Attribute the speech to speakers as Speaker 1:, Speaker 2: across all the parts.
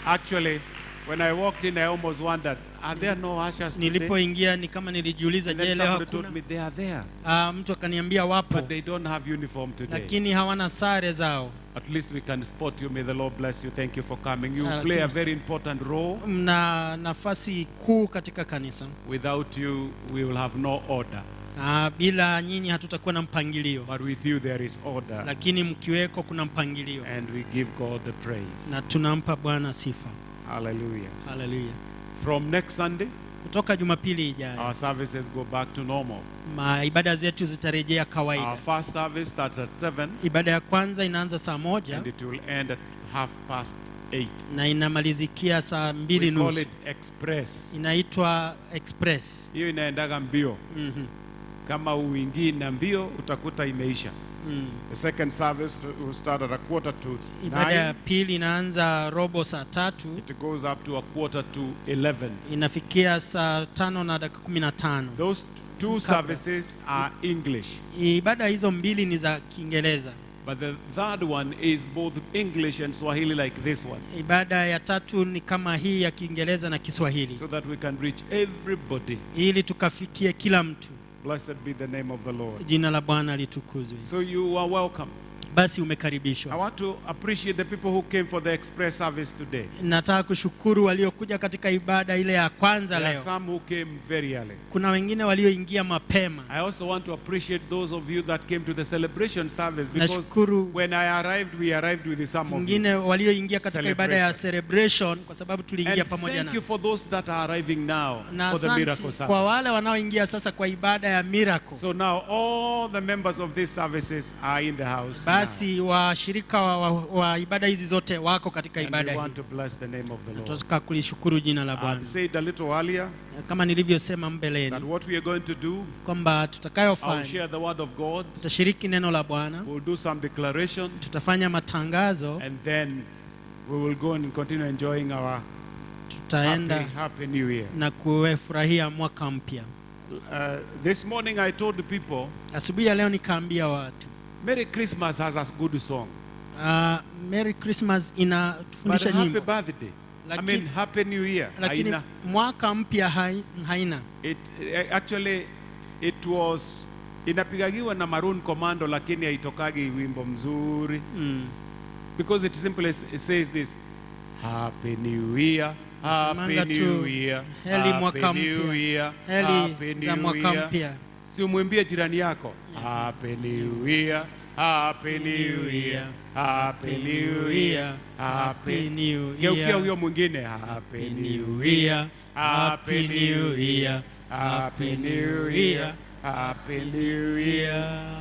Speaker 1: Actually, when I walked in, I almost wondered, are there no ushers today?
Speaker 2: nilipoingia ni kama nilijiuliza
Speaker 1: And
Speaker 2: je
Speaker 1: then
Speaker 2: leo
Speaker 1: somebody
Speaker 2: hakuna
Speaker 1: told me they are there,
Speaker 2: Ah, mtu akaniambia wapo
Speaker 1: but they don't have uniform today.
Speaker 2: lakini hawana sare zao
Speaker 1: At least we can spot you. May the Lord bless you. Thank you for coming. You
Speaker 2: Ah,
Speaker 1: play a
Speaker 2: lakini-
Speaker 1: very important role.
Speaker 2: mna nafasi kuu katika kanisa
Speaker 1: Without you, we will have no order.
Speaker 2: Ah, bila nyinyi hatutakuwa na mpangilio
Speaker 1: But with you, there is order.
Speaker 2: lakini mkiweko kuna mpangilio
Speaker 1: And we give God the praise.
Speaker 2: na tunampa bwana sifa
Speaker 1: Hallelujah.
Speaker 2: haleluya
Speaker 1: From next Sunday,
Speaker 2: kutoka jumapili ijayo
Speaker 1: our services go back to normal.
Speaker 2: ma ibada zetu zitarejea
Speaker 1: Our
Speaker 2: kawaida
Speaker 1: first service starts at 7
Speaker 2: ibada ya kwanza inaanza saa moja
Speaker 1: and it will end at half past 8.
Speaker 2: na inamalizikia saa mbili
Speaker 1: We call
Speaker 2: nusu
Speaker 1: it express.
Speaker 2: inaitwa express
Speaker 1: Hiyo inaendaga mbio.
Speaker 2: Mhm,
Speaker 1: Kama uingii na mbio utakuta imeisha.
Speaker 2: mm.
Speaker 1: The second service will start at a quarter to
Speaker 2: ibada ya
Speaker 1: 9.
Speaker 2: pili inaanza robo saa tatu
Speaker 1: It goes up to a quarter to 11.
Speaker 2: inafikia saa tano na dakika kumi na tano
Speaker 1: Those two services are English.
Speaker 2: ibada hizo mbili ni za kiingereza
Speaker 1: But the third one is both English and Swahili like this one.
Speaker 2: ibada ya tatu ni kama hii ya kiingereza na kiswahili
Speaker 1: So that we can reach everybody.
Speaker 2: ili tukafikie kila mtu
Speaker 1: Blessed be the name of the Lord.
Speaker 2: jina la bwana litukuzwe
Speaker 1: So you are welcome.
Speaker 2: basi
Speaker 1: I
Speaker 2: umekaribishwa
Speaker 1: want to appreciate the people who came for the express service today.
Speaker 2: nataka kushukuru waliokuja katika ibada ile ya kwanza
Speaker 1: There are
Speaker 2: leo
Speaker 1: some who came very early.
Speaker 2: kuna wengine walioingia mapema
Speaker 1: I also want to appreciate those of you that came to the celebration service because
Speaker 2: nashukuru
Speaker 1: when I arrived, we arrived with some of you.
Speaker 2: wengine walioingia katika ibada ya celebration kwa sababu tuliingia
Speaker 1: And
Speaker 2: pamoja
Speaker 1: thank
Speaker 2: na
Speaker 1: you for those that are arriving now
Speaker 2: na
Speaker 1: for the miracle
Speaker 2: asante
Speaker 1: service.
Speaker 2: kwa wale wanaoingia sasa kwa ibada ya miracle
Speaker 1: So now all the members of these services are in the house. now.
Speaker 2: basi washirika wa, wa, wa ibada hizi zote wako katika
Speaker 1: And
Speaker 2: ibada
Speaker 1: we
Speaker 2: hii
Speaker 1: want to bless the name of the Lord.
Speaker 2: tunataka kulishukuru jina la
Speaker 1: I
Speaker 2: bwana
Speaker 1: said a little earlier
Speaker 2: kama nilivyosema
Speaker 1: that
Speaker 2: mbeleni
Speaker 1: what we are going to do,
Speaker 2: kwamba
Speaker 1: I'll
Speaker 2: tutakayofanya
Speaker 1: share the word of God,
Speaker 2: tutashiriki neno la bwana
Speaker 1: we'll do some declaration,
Speaker 2: tutafanya matangazo
Speaker 1: and then we will go and continue enjoying our happy,
Speaker 2: tutaenda
Speaker 1: happy new year.
Speaker 2: na kufurahia mwaka mpya
Speaker 1: Uh, this morning I told the people,
Speaker 2: asubuhi ya leo nikaambia watu
Speaker 1: Merry Christmas has a good song,
Speaker 2: uh, Merry Christmas
Speaker 1: but
Speaker 2: inatufundisha
Speaker 1: Happy
Speaker 2: nyimbo
Speaker 1: Birthday. I
Speaker 2: Lakini-
Speaker 1: mean, Happy New Year.
Speaker 2: lakini
Speaker 1: Haina.
Speaker 2: mwaka mpya hai- haina
Speaker 1: It eh, actually it was inapigagiwa na Maroon Commando, lakini haitokagi wimbo mzuri
Speaker 2: mm.
Speaker 1: because it simply s- it says this Happy New Year. Happy
Speaker 2: Nasemanga
Speaker 1: New
Speaker 2: tu,
Speaker 1: Year.
Speaker 2: heri
Speaker 1: Happy
Speaker 2: mwaka
Speaker 1: New
Speaker 2: mpya.
Speaker 1: Year.
Speaker 2: heli
Speaker 1: Happy
Speaker 2: za
Speaker 1: New
Speaker 2: mwaka
Speaker 1: Year.
Speaker 2: mpya
Speaker 1: Si umwimbie jirani yako Happy New Year. Happy New Year. Happy New Year. Happy
Speaker 2: New
Speaker 1: Geukia
Speaker 2: Year.
Speaker 1: huyo mwingine Happy New
Speaker 2: New
Speaker 1: Year.
Speaker 2: Year.
Speaker 1: Happy New Year.
Speaker 2: Happy
Speaker 1: Happy
Speaker 2: New
Speaker 1: New
Speaker 2: Year.
Speaker 1: Year. Happy New Year.
Speaker 2: Year.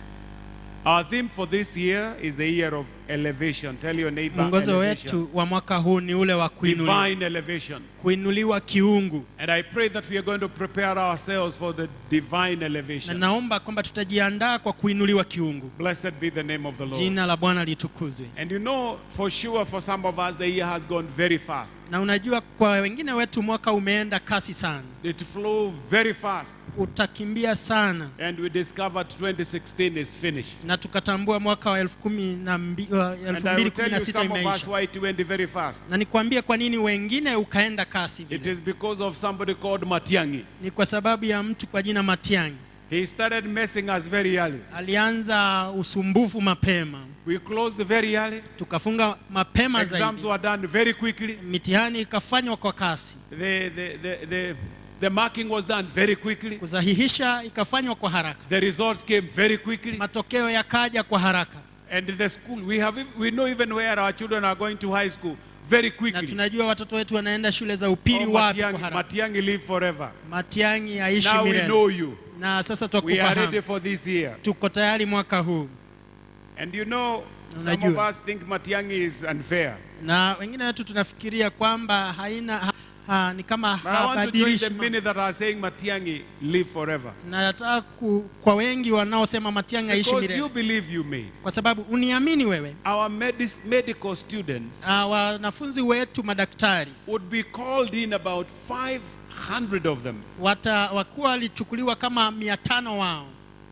Speaker 1: Our theme for this year is the year of elevation. Tell your neighbor
Speaker 2: mwongozo
Speaker 1: elevation.
Speaker 2: wetu wa mwaka huu ni ule wa kuinuliwa,
Speaker 1: Divine elevation.
Speaker 2: kuinuliwa kiungu
Speaker 1: And I pray that we are going to prepare ourselves for the divine
Speaker 2: na
Speaker 1: elevation.
Speaker 2: naomba kwamba tutajiandaa kwa kuinuliwa kiungu
Speaker 1: Blessed be the name of the Lord.
Speaker 2: jina la bwana litukuzwe
Speaker 1: And you know, for sure, for some of us, the year has gone very fast.
Speaker 2: na unajua kwa wengine wetu mwaka umeenda kasi sana
Speaker 1: It flew very fast.
Speaker 2: utakimbia sana
Speaker 1: And we discovered 2016 is finished.
Speaker 2: na tukatambua mwaka wa elfu kumi na mbi- wa elfu
Speaker 1: And I
Speaker 2: mbili
Speaker 1: will
Speaker 2: kumi
Speaker 1: tell
Speaker 2: na
Speaker 1: you
Speaker 2: sita
Speaker 1: some of us
Speaker 2: imeisha
Speaker 1: why it went very fast.
Speaker 2: na nikwambie kwa nini wengine ukaenda kasi
Speaker 1: It
Speaker 2: vile
Speaker 1: is because of somebody called Matiangi.
Speaker 2: ni kwa sababu ya mtu kwa jina Matiang'i
Speaker 1: He started messing us very early.
Speaker 2: alianza usumbufu mapema
Speaker 1: We closed very early.
Speaker 2: tukafunga mapema
Speaker 1: Exams
Speaker 2: zaidi
Speaker 1: were done very quickly.
Speaker 2: mitihani ikafanywa kwa kasi
Speaker 1: The, the, the, the, the marking was done very quickly.
Speaker 2: kusahihisha ikafanywa kwa haraka
Speaker 1: The results came very quickly.
Speaker 2: matokeo yakaja kwa haraka
Speaker 1: And the school, we, have, we know even where our children are going to high school very
Speaker 2: na
Speaker 1: quickly.
Speaker 2: tunajua watoto wetu wanaenda shule za upili
Speaker 1: Oh,
Speaker 2: wapi kwa
Speaker 1: Matiangi,
Speaker 2: haraka
Speaker 1: Matiangi live forever.
Speaker 2: Matiang'i aishi
Speaker 1: Now we
Speaker 2: milele
Speaker 1: know you.
Speaker 2: na sasa
Speaker 1: We are ready
Speaker 2: twakufahamu
Speaker 1: for this year.
Speaker 2: tuko tayari mwaka huu
Speaker 1: And you know, some of
Speaker 2: Unajua.
Speaker 1: us think Matiangi is unfair.
Speaker 2: na wengine wetu tunafikiria kwamba haina ha, ha, ni kama
Speaker 1: But I want to join
Speaker 2: habadilishi
Speaker 1: the
Speaker 2: mambo.
Speaker 1: many that are saying Matiangi live forever.
Speaker 2: na nataka ku, kwa wengi wanaosema Matiang'i aishi
Speaker 1: Because you
Speaker 2: milele
Speaker 1: believe you made.
Speaker 2: kwa sababu uniamini wewe
Speaker 1: Our medis- medical students
Speaker 2: uh, wanafunzi wetu madaktari
Speaker 1: would be called in about 500 of them.
Speaker 2: wata wakuwa walichukuliwa kama mia tano wao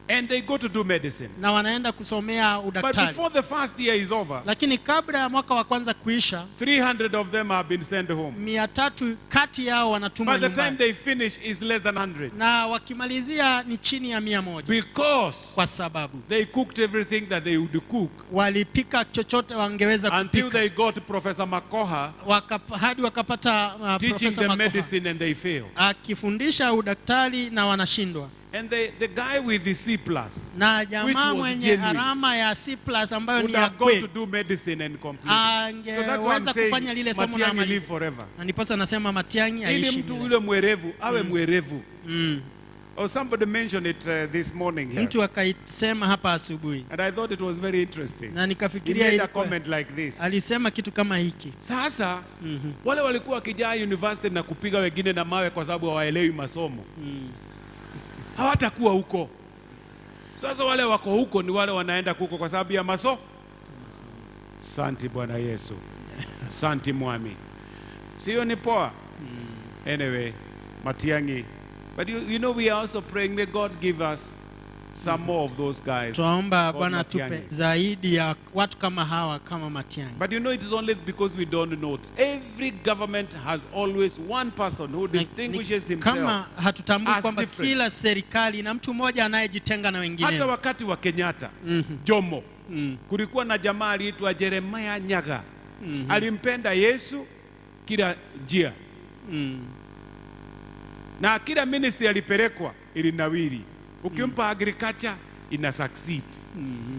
Speaker 1: and they go to do medicine.
Speaker 2: na wanaenda kusomea
Speaker 1: But
Speaker 2: udaktari
Speaker 1: before the first year is over,
Speaker 2: lakini kabla ya mwaka wa kwanza kuisha
Speaker 1: 300 of them have been sent home.
Speaker 2: mia tatu kati yao wanatumwa
Speaker 1: By the time
Speaker 2: nyumbani
Speaker 1: they finish, is less than 100
Speaker 2: na wakimalizia ni chini ya mia moja
Speaker 1: because
Speaker 2: kwa sababu
Speaker 1: they cooked everything that they would cook
Speaker 2: walipika chochote wangeweza
Speaker 1: until
Speaker 2: kupika
Speaker 1: they got Professor Makoha
Speaker 2: Wakap, hadi wakapata uh,
Speaker 1: teaching
Speaker 2: Profesa
Speaker 1: them
Speaker 2: Makoha
Speaker 1: medicine and they fail.
Speaker 2: akifundisha udaktari na wanashindwa
Speaker 1: And the, the guy with the C plus
Speaker 2: na
Speaker 1: Which
Speaker 2: jamaa
Speaker 1: was
Speaker 2: mwenye
Speaker 1: genuine.
Speaker 2: alama ya C plus ambayo
Speaker 1: would
Speaker 2: ni ya
Speaker 1: have gone to
Speaker 2: kweli
Speaker 1: do medicine and complete. it. So that's why I'm
Speaker 2: angeweza kufanya
Speaker 1: saying
Speaker 2: lile somo na
Speaker 1: Matiang'i
Speaker 2: amalize.
Speaker 1: live forever.
Speaker 2: na ndiposa nasema Matiang'i
Speaker 1: Ili
Speaker 2: aishi
Speaker 1: mtu
Speaker 2: milele.
Speaker 1: yule mwerevu awe mwerevu.
Speaker 2: mm.
Speaker 1: Oh, somebody mentioned it uh, this morning here.
Speaker 2: mtu akaisema hapa asubuhi
Speaker 1: And I thought it was very interesting.
Speaker 2: na
Speaker 1: He
Speaker 2: nikafikiria
Speaker 1: made a
Speaker 2: ilikuwa-
Speaker 1: comment like this.
Speaker 2: alisema kitu kama hiki
Speaker 1: Sasa wale walikuwa wakijaa university na kupiga wengine na mawe kwa sababu hawaelewi masomo hawatakuwa huko. Sasa wale wako huko ni wale wanaenda huko kwa sababu ya maso. Santi Bwana Yesu, santi mwami, sio ni poa. Anyway, Matiang'i, but you, you know we are also praying may God give us some more of those guys.
Speaker 2: twaomba
Speaker 1: called
Speaker 2: Bwana atupe
Speaker 1: Matiang'i.
Speaker 2: zaidi ya watu kama hawa kama Matiang'i
Speaker 1: But you know, it is only because we don't know it. Every government has always one person who
Speaker 2: Na- ni-
Speaker 1: distinguishes himself.
Speaker 2: kama hatutambui
Speaker 1: as
Speaker 2: kwamba
Speaker 1: different.
Speaker 2: kila serikali na mtu mmoja anayejitenga na wengine
Speaker 1: Hata wakati wa Kenyatta
Speaker 2: Mhm.
Speaker 1: Jomo,
Speaker 2: Mm.
Speaker 1: kulikuwa na jamaa aliitwa Jeremiah Nyaga.
Speaker 2: Mhm.
Speaker 1: Alimpenda Yesu kila njia,
Speaker 2: Mm.
Speaker 1: na kila ministry alipelekwa ilinawiri. Ukimpa agriculture ina succeed.
Speaker 2: Mhm.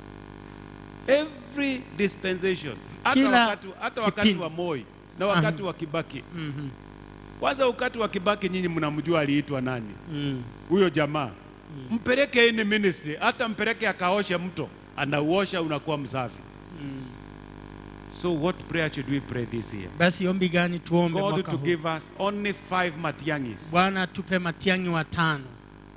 Speaker 1: Every dispensation, hata
Speaker 2: Kila
Speaker 1: wakati, hata wakati
Speaker 2: kipindi.
Speaker 1: wa Moi na wakati wa Kibaki.
Speaker 2: Mhm.
Speaker 1: Kwanza wakati wa Kibaki nyinyi mnamjua aliitwa nani?
Speaker 2: Mm.
Speaker 1: huyo jamaa mpeleke ini ministry, hata mpeleke akaoshe mto, anauosha unakuwa msafi. So what prayer should we pray this year?
Speaker 2: basi ombi gani tuombe
Speaker 1: God
Speaker 2: mwaka
Speaker 1: to
Speaker 2: huu
Speaker 1: give us only five Matiangis.
Speaker 2: bwana tupe Matiang'i watano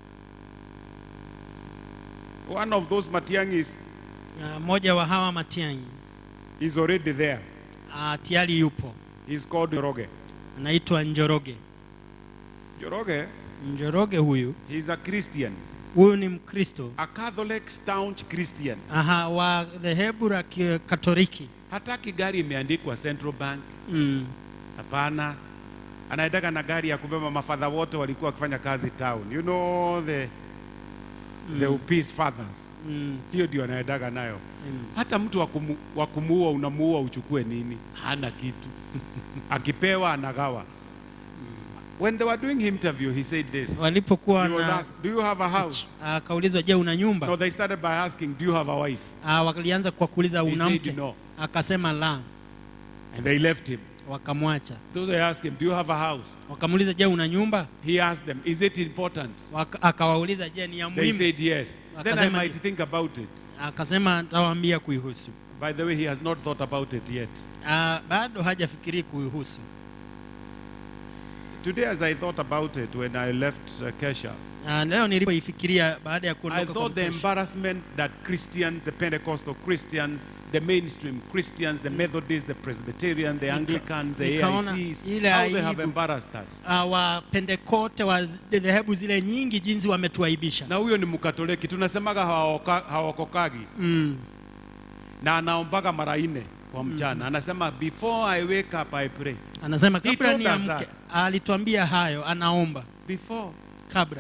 Speaker 1: One of those Matiangis
Speaker 2: Na mmoja wa hawa Matiang'i
Speaker 1: is already there.
Speaker 2: ah, tayari yupo
Speaker 1: He's called Joroge.
Speaker 2: anaitwa Njoroge
Speaker 1: Joroge,
Speaker 2: Njoroge huyu
Speaker 1: he's a Christian,
Speaker 2: huyu ni Mkristo
Speaker 1: a Catholic staunch Christian.
Speaker 2: aha wa dhehebu la ki- Katoliki
Speaker 1: Hataki gari imeandikwa Central Bank.
Speaker 2: mm.
Speaker 1: Hapana, anaendaka na gari ya kubeba mafadha wote walikuwa wakifanya kazi town. You know the the peace fathers.
Speaker 2: Mm.
Speaker 1: Hiyo ndio anaendaga nayo.
Speaker 2: Mm.
Speaker 1: Hata mtu wa kumu- wa kumuua unamuua uchukue nini? Hana kitu. Akipewa anagawa. When they were doing interview, he said this.
Speaker 2: walipokuwa
Speaker 1: He was
Speaker 2: na
Speaker 1: asked, "Do you have a house?"
Speaker 2: akaulizwa je una nyumba
Speaker 1: No, they started by asking, "Do you have a wife?"
Speaker 2: ah, walianza kwa kuuliza
Speaker 1: He
Speaker 2: una
Speaker 1: said
Speaker 2: mke
Speaker 1: no.
Speaker 2: akasema la
Speaker 1: And they left him.
Speaker 2: wakamwacha
Speaker 1: So they asked him, "Do you have a house?"
Speaker 2: wakamuuliza je una nyumba
Speaker 1: He asked them, "Is it important?"
Speaker 2: Waka, akawauliza je ni ya
Speaker 1: They
Speaker 2: muhimu
Speaker 1: said yes. Then I
Speaker 2: Akasema
Speaker 1: might
Speaker 2: je.
Speaker 1: think about it.
Speaker 2: akasema nitawaambia kuihusu
Speaker 1: By the way, he has not thought about it yet.
Speaker 2: ah, bado hajafikiri kuihusu
Speaker 1: Today, as I thought about it when I left uh, Kesha,
Speaker 2: ah, leo nilipoifikiria baada ya
Speaker 1: I
Speaker 2: kuondoka kwa
Speaker 1: thought the
Speaker 2: mkesha,
Speaker 1: embarrassment that Christians, the Pentecostal Christians, the mainstream Christians, the Methodists, the Presbyterians, the Anglicans, the
Speaker 2: nikaona
Speaker 1: AICs,
Speaker 2: ile
Speaker 1: how they have
Speaker 2: aibu.
Speaker 1: embarrassed us.
Speaker 2: ah, wapentekote wa zi- dhehebu zile nyingi jinsi wametuaibisha
Speaker 1: Na huyo ni Mkatoliki, tunasemaga hawaoka- hawakokagi
Speaker 2: mm.
Speaker 1: na anaombaga mara nne kwa mchana. Anasema before I wake up I pray.
Speaker 2: anasema
Speaker 1: He
Speaker 2: kabla
Speaker 1: told us
Speaker 2: niamke
Speaker 1: that.
Speaker 2: alituambia hayo anaomba
Speaker 1: Before
Speaker 2: kabla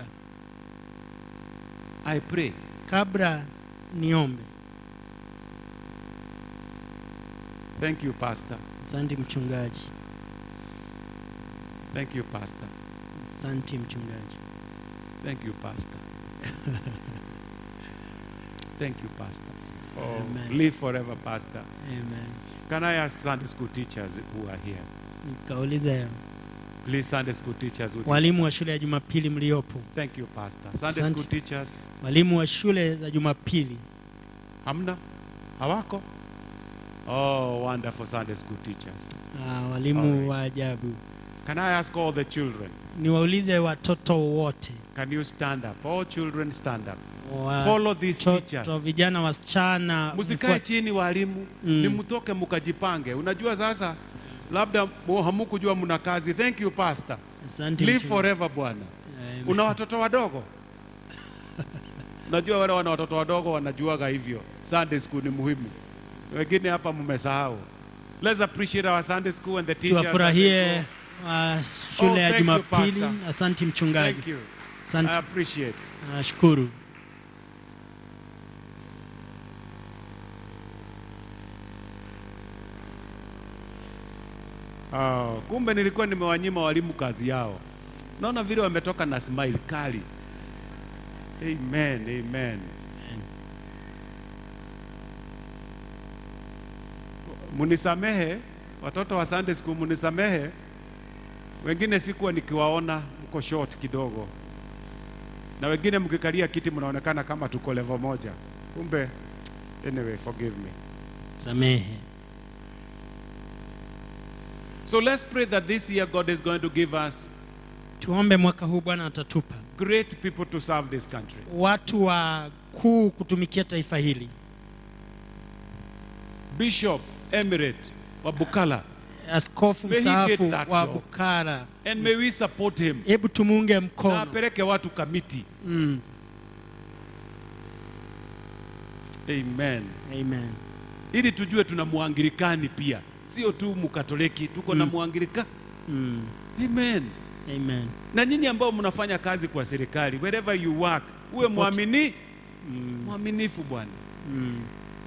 Speaker 1: I pray.
Speaker 2: kabla niombe
Speaker 1: Thank you, Pastor.
Speaker 2: asante mchungaji
Speaker 1: Thank you, Pastor.
Speaker 2: asante mchungaji
Speaker 1: Thank you, Pastor. Thank you, Pastor. Oh,
Speaker 2: Amen.
Speaker 1: live forever, Pastor.
Speaker 2: Amen.
Speaker 1: Can I ask Sunday school teachers who are here?
Speaker 2: nikauliza
Speaker 1: Please, Sunday school teachers. Would you-
Speaker 2: walimu wa shule ya jumapili mliopo
Speaker 1: Thank you, Pastor. Sunday
Speaker 2: Asante.
Speaker 1: school teachers.
Speaker 2: walimu wa shule za jumapili
Speaker 1: Hamna? Hawako? Oh, wonderful Sunday school teachers.
Speaker 2: ah, walimu
Speaker 1: Alright.
Speaker 2: wa ajabu
Speaker 1: Can I ask all the children?
Speaker 2: niwaulize watoto wote
Speaker 1: Can you stand up? All children stand up.
Speaker 2: wa-
Speaker 1: Follow these
Speaker 2: Watoto
Speaker 1: teachers.
Speaker 2: vijana wasichana
Speaker 1: Msikae
Speaker 2: mfuate-
Speaker 1: chini walimu,
Speaker 2: Mm.
Speaker 1: ni mtoke mkajipange. Unajua sasa labda mu- hamukujua mna kazi. Thank you pastor.
Speaker 2: Asante
Speaker 1: Live
Speaker 2: mchungaji.
Speaker 1: forever bwana.
Speaker 2: Amen.
Speaker 1: Una watoto wadogo? Unajua wale wana watoto wadogo wanajuaga hivyo. Sunday school ni muhimu. Wengine hapa mmesahau. Let's appreciate our Sunday school and the teachers.
Speaker 2: tuwafurahie uh, shule
Speaker 1: Oh,
Speaker 2: ya
Speaker 1: thank you,
Speaker 2: Jumapili.
Speaker 1: Pastor.
Speaker 2: Asanti mchungaji,
Speaker 1: Thank you.
Speaker 2: asante,
Speaker 1: I appreciate.
Speaker 2: nashukuru.
Speaker 1: Oh, kumbe nilikuwa nimewanyima walimu kazi yao. Naona vile wametoka na smile kali. Amen, amen. Munisamehe watoto wa Sunday school, munisamehe. Wengine sikuwa nikiwaona, mko short kidogo, na wengine mkikalia kiti mnaonekana kama tuko level moja, kumbe anyway, forgive me.
Speaker 2: Samehe.
Speaker 1: So let's pray that this year God is going to give us
Speaker 2: Tuombe mwaka huu Bwana atatupa
Speaker 1: great people to serve this country.
Speaker 2: watu wa kuu kutumikia taifa hili.
Speaker 1: Bishop Emirate wa Bukala,
Speaker 2: Askofu
Speaker 1: May he
Speaker 2: mstaafu
Speaker 1: get that
Speaker 2: wa
Speaker 1: job.
Speaker 2: Bukara,
Speaker 1: and may we support him.
Speaker 2: hebu tumunge
Speaker 1: Na
Speaker 2: mkono.
Speaker 1: apeleke watu kamiti.
Speaker 2: Mm.
Speaker 1: Amen.
Speaker 2: Amen.
Speaker 1: Ili tujue tuna muanglikani pia, sio tu mukatoliki, tuko na muangilika.
Speaker 2: Mm.
Speaker 1: Amen.
Speaker 2: Amen.
Speaker 1: Na nyinyi ambao mnafanya kazi kwa serikali, wherever you work, uwe mwamini mwaminifu bwana.
Speaker 2: Mm.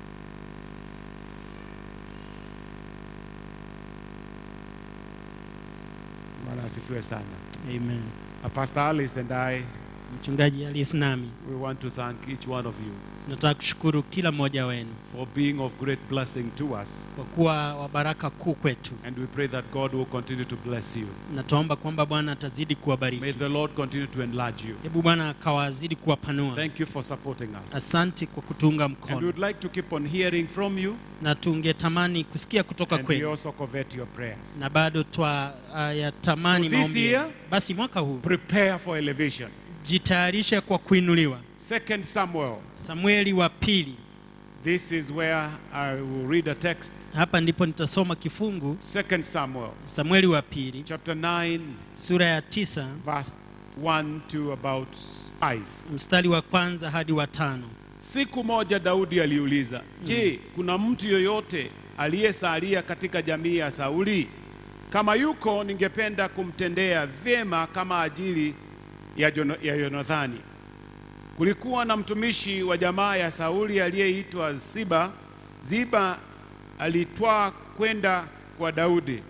Speaker 1: Bwana asifiwe sana.
Speaker 2: Amen.
Speaker 1: Uh, Pastor Alice and I,
Speaker 2: Mchungaji Alice nami
Speaker 1: we want to thank each one of you
Speaker 2: nataka kushukuru kila mmoja wenu
Speaker 1: for being of great blessing to us.
Speaker 2: kwa kuwa wa baraka kuu kwetu,
Speaker 1: And we pray that God will continue to bless you.
Speaker 2: na tuomba kwamba Bwana atazidi
Speaker 1: May
Speaker 2: kuwabariki.
Speaker 1: the Lord continue to enlarge you.
Speaker 2: Hebu Bwana akawazidi kuwapanua.
Speaker 1: Thank you for supporting us.
Speaker 2: Asante kwa kutunga
Speaker 1: And we
Speaker 2: mkono,
Speaker 1: would like to keep on hearing from you.
Speaker 2: na tungetamani kusikia kutoka
Speaker 1: And we
Speaker 2: kwenu,
Speaker 1: also covet your prayers.
Speaker 2: na bado twa uh, yatamani
Speaker 1: So this
Speaker 2: maombi.
Speaker 1: year-
Speaker 2: yenu. Basi mwaka huu
Speaker 1: Prepare for elevation.
Speaker 2: jitayarishe kwa kuinuliwa.
Speaker 1: Second Samuel.
Speaker 2: Samueli wa pili,
Speaker 1: This is where I will read a text.
Speaker 2: hapa ndipo nitasoma kifungu.
Speaker 1: Second Samuel,
Speaker 2: Samueli wa pili
Speaker 1: chapter 9,
Speaker 2: sura ya tisa
Speaker 1: verse 1 to about 5.
Speaker 2: mstari wa kwanza hadi wa tano.
Speaker 1: Siku moja Daudi aliuliza, je, kuna mtu yoyote aliyesalia katika jamii ya Sauli? Kama yuko, ningependa kumtendea vyema kama ajili ya, Jono, ya Yonathani. Kulikuwa na mtumishi wa jamaa ya Sauli aliyeitwa Ziba. Ziba alitwaa kwenda kwa Daudi,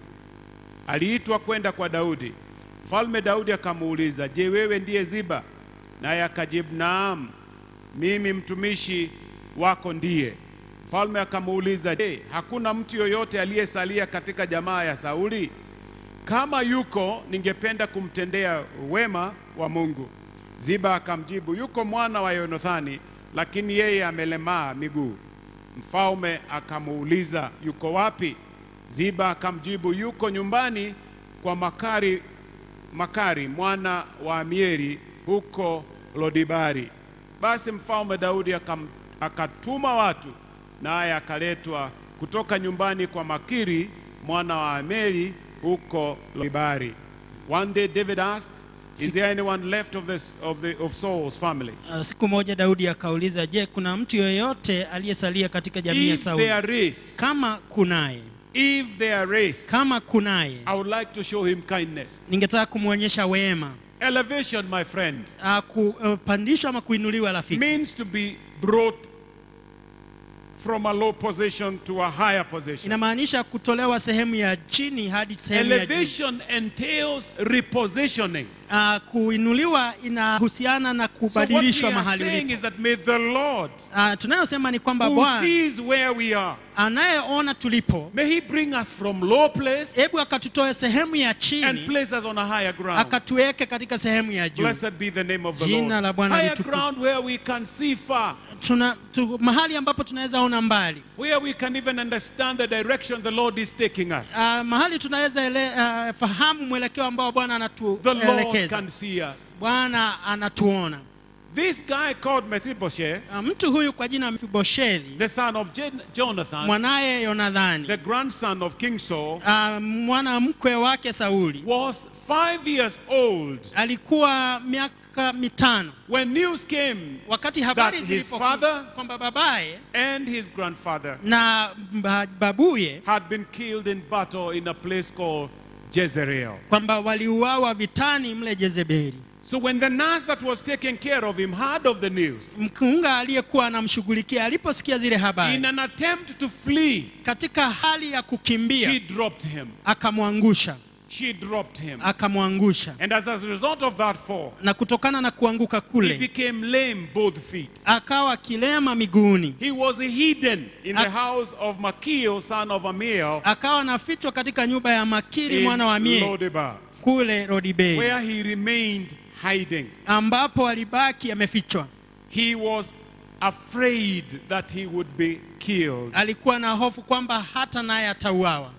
Speaker 1: aliitwa kwenda kwa Daudi. Mfalme Daudi akamuuliza, je, wewe ndiye Ziba? Naye akajibu, naam, mimi mtumishi wako ndiye. Mfalme akamuuliza, je, hakuna mtu yoyote aliyesalia katika jamaa ya Sauli? Kama yuko, ningependa kumtendea wema wa Mungu. Ziba akamjibu, yuko mwana wa Yonathani, lakini yeye amelemaa miguu. Mfalme akamuuliza, yuko wapi? Ziba akamjibu, yuko nyumbani kwa Makari, Makari mwana wa Amieli huko Lodibari. Basi mfalme Daudi akam, akatuma watu naye akaletwa kutoka nyumbani kwa Makiri mwana wa Ameli huko Lodibari. One day David asked, is there anyone left of, this, of, the, of Saul's family?
Speaker 2: Uh, siku moja Daudi akauliza, je, kuna mtu yoyote aliyesalia katika jamii ya
Speaker 1: If
Speaker 2: Sauli?
Speaker 1: there is,
Speaker 2: Kama kunaye,
Speaker 1: if there is,
Speaker 2: kama kunaye,
Speaker 1: I would like to show him kindness.
Speaker 2: ningetaka kumwonyesha wema.
Speaker 1: Elevation, my friend,
Speaker 2: Uh, kupandishwa ama kuinuliwa, rafiki,
Speaker 1: means to be brought from a low position to a higher position.
Speaker 2: inamaanisha kutolewa sehemu ya chini hadi sehemu ya juu.
Speaker 1: Elevation entails repositioning.
Speaker 2: Uh, kuinuliwa inahusiana na
Speaker 1: So what we
Speaker 2: kubadilishwa
Speaker 1: are
Speaker 2: mahali
Speaker 1: saying
Speaker 2: ulipo.
Speaker 1: is that may the Lord,
Speaker 2: Uh, tunayosema ni kwamba
Speaker 1: who
Speaker 2: Bwana
Speaker 1: sees where we are,
Speaker 2: anayeona tulipo,
Speaker 1: may He bring us from low place
Speaker 2: hebu akatutoe sehemu ya
Speaker 1: and
Speaker 2: chini
Speaker 1: place us on a higher ground.
Speaker 2: akatuweke katika sehemu ya juu.
Speaker 1: Blessed be the name of the
Speaker 2: Jina
Speaker 1: Lord.
Speaker 2: la Bwana
Speaker 1: Higher
Speaker 2: litukuzwe.
Speaker 1: ground where we can see far,
Speaker 2: Tuna, tu, mahali ambapo tunaweza ona mbali
Speaker 1: where we can even understand the direction the Lord is taking us.
Speaker 2: uh, mahali tunaweza ele, uh, fahamu mwelekeo ambao Bwana
Speaker 1: The Lord
Speaker 2: anatuelekeza.
Speaker 1: can see us.
Speaker 2: Bwana anatuona.
Speaker 1: This guy called Mephibosheth,
Speaker 2: Ah, mtu huyu kwa jina Mefiboshethi
Speaker 1: the son of Jen- Jonathan,
Speaker 2: mwanaye Yonadhani
Speaker 1: the grandson of King Saul,
Speaker 2: ah, mwana mkwe wake Sauli
Speaker 1: was five years old
Speaker 2: alikuwa miaka mitano
Speaker 1: when news came
Speaker 2: wakati habari
Speaker 1: his
Speaker 2: zilipokuja
Speaker 1: father-
Speaker 2: kwamba babaye
Speaker 1: and his grandfather
Speaker 2: na ba- babuye
Speaker 1: had been killed in battle in a place called Jezreel.
Speaker 2: kwamba waliuawa vitani mle Jezebeli.
Speaker 1: So when the nurse that was taking care of him heard of the news,
Speaker 2: Mkunga aliyekuwa anamshughulikia aliposikia zile
Speaker 1: in
Speaker 2: habari,
Speaker 1: an attempt to flee,
Speaker 2: katika hali ya
Speaker 1: she
Speaker 2: kukimbia
Speaker 1: dropped him.
Speaker 2: akamwangusha,
Speaker 1: She dropped him.
Speaker 2: akamwangusha,
Speaker 1: And as a result of that fall,
Speaker 2: na kutokana na kuanguka
Speaker 1: he
Speaker 2: kule
Speaker 1: became lame both feet.
Speaker 2: akawa kilema miguuni,
Speaker 1: He was hidden in the
Speaker 2: Ak-
Speaker 1: house of Makil, son of Amiel,
Speaker 2: akawa nafichwa katika nyumba ya Makiri
Speaker 1: in
Speaker 2: mwana wa Mie
Speaker 1: Lodebar,
Speaker 2: kule Rodibei,
Speaker 1: where he remained hiding.
Speaker 2: ambapo alibaki amefichwa.
Speaker 1: He was afraid that he would be killed.
Speaker 2: Alikuwa na hofu kwamba hata naye atauawa,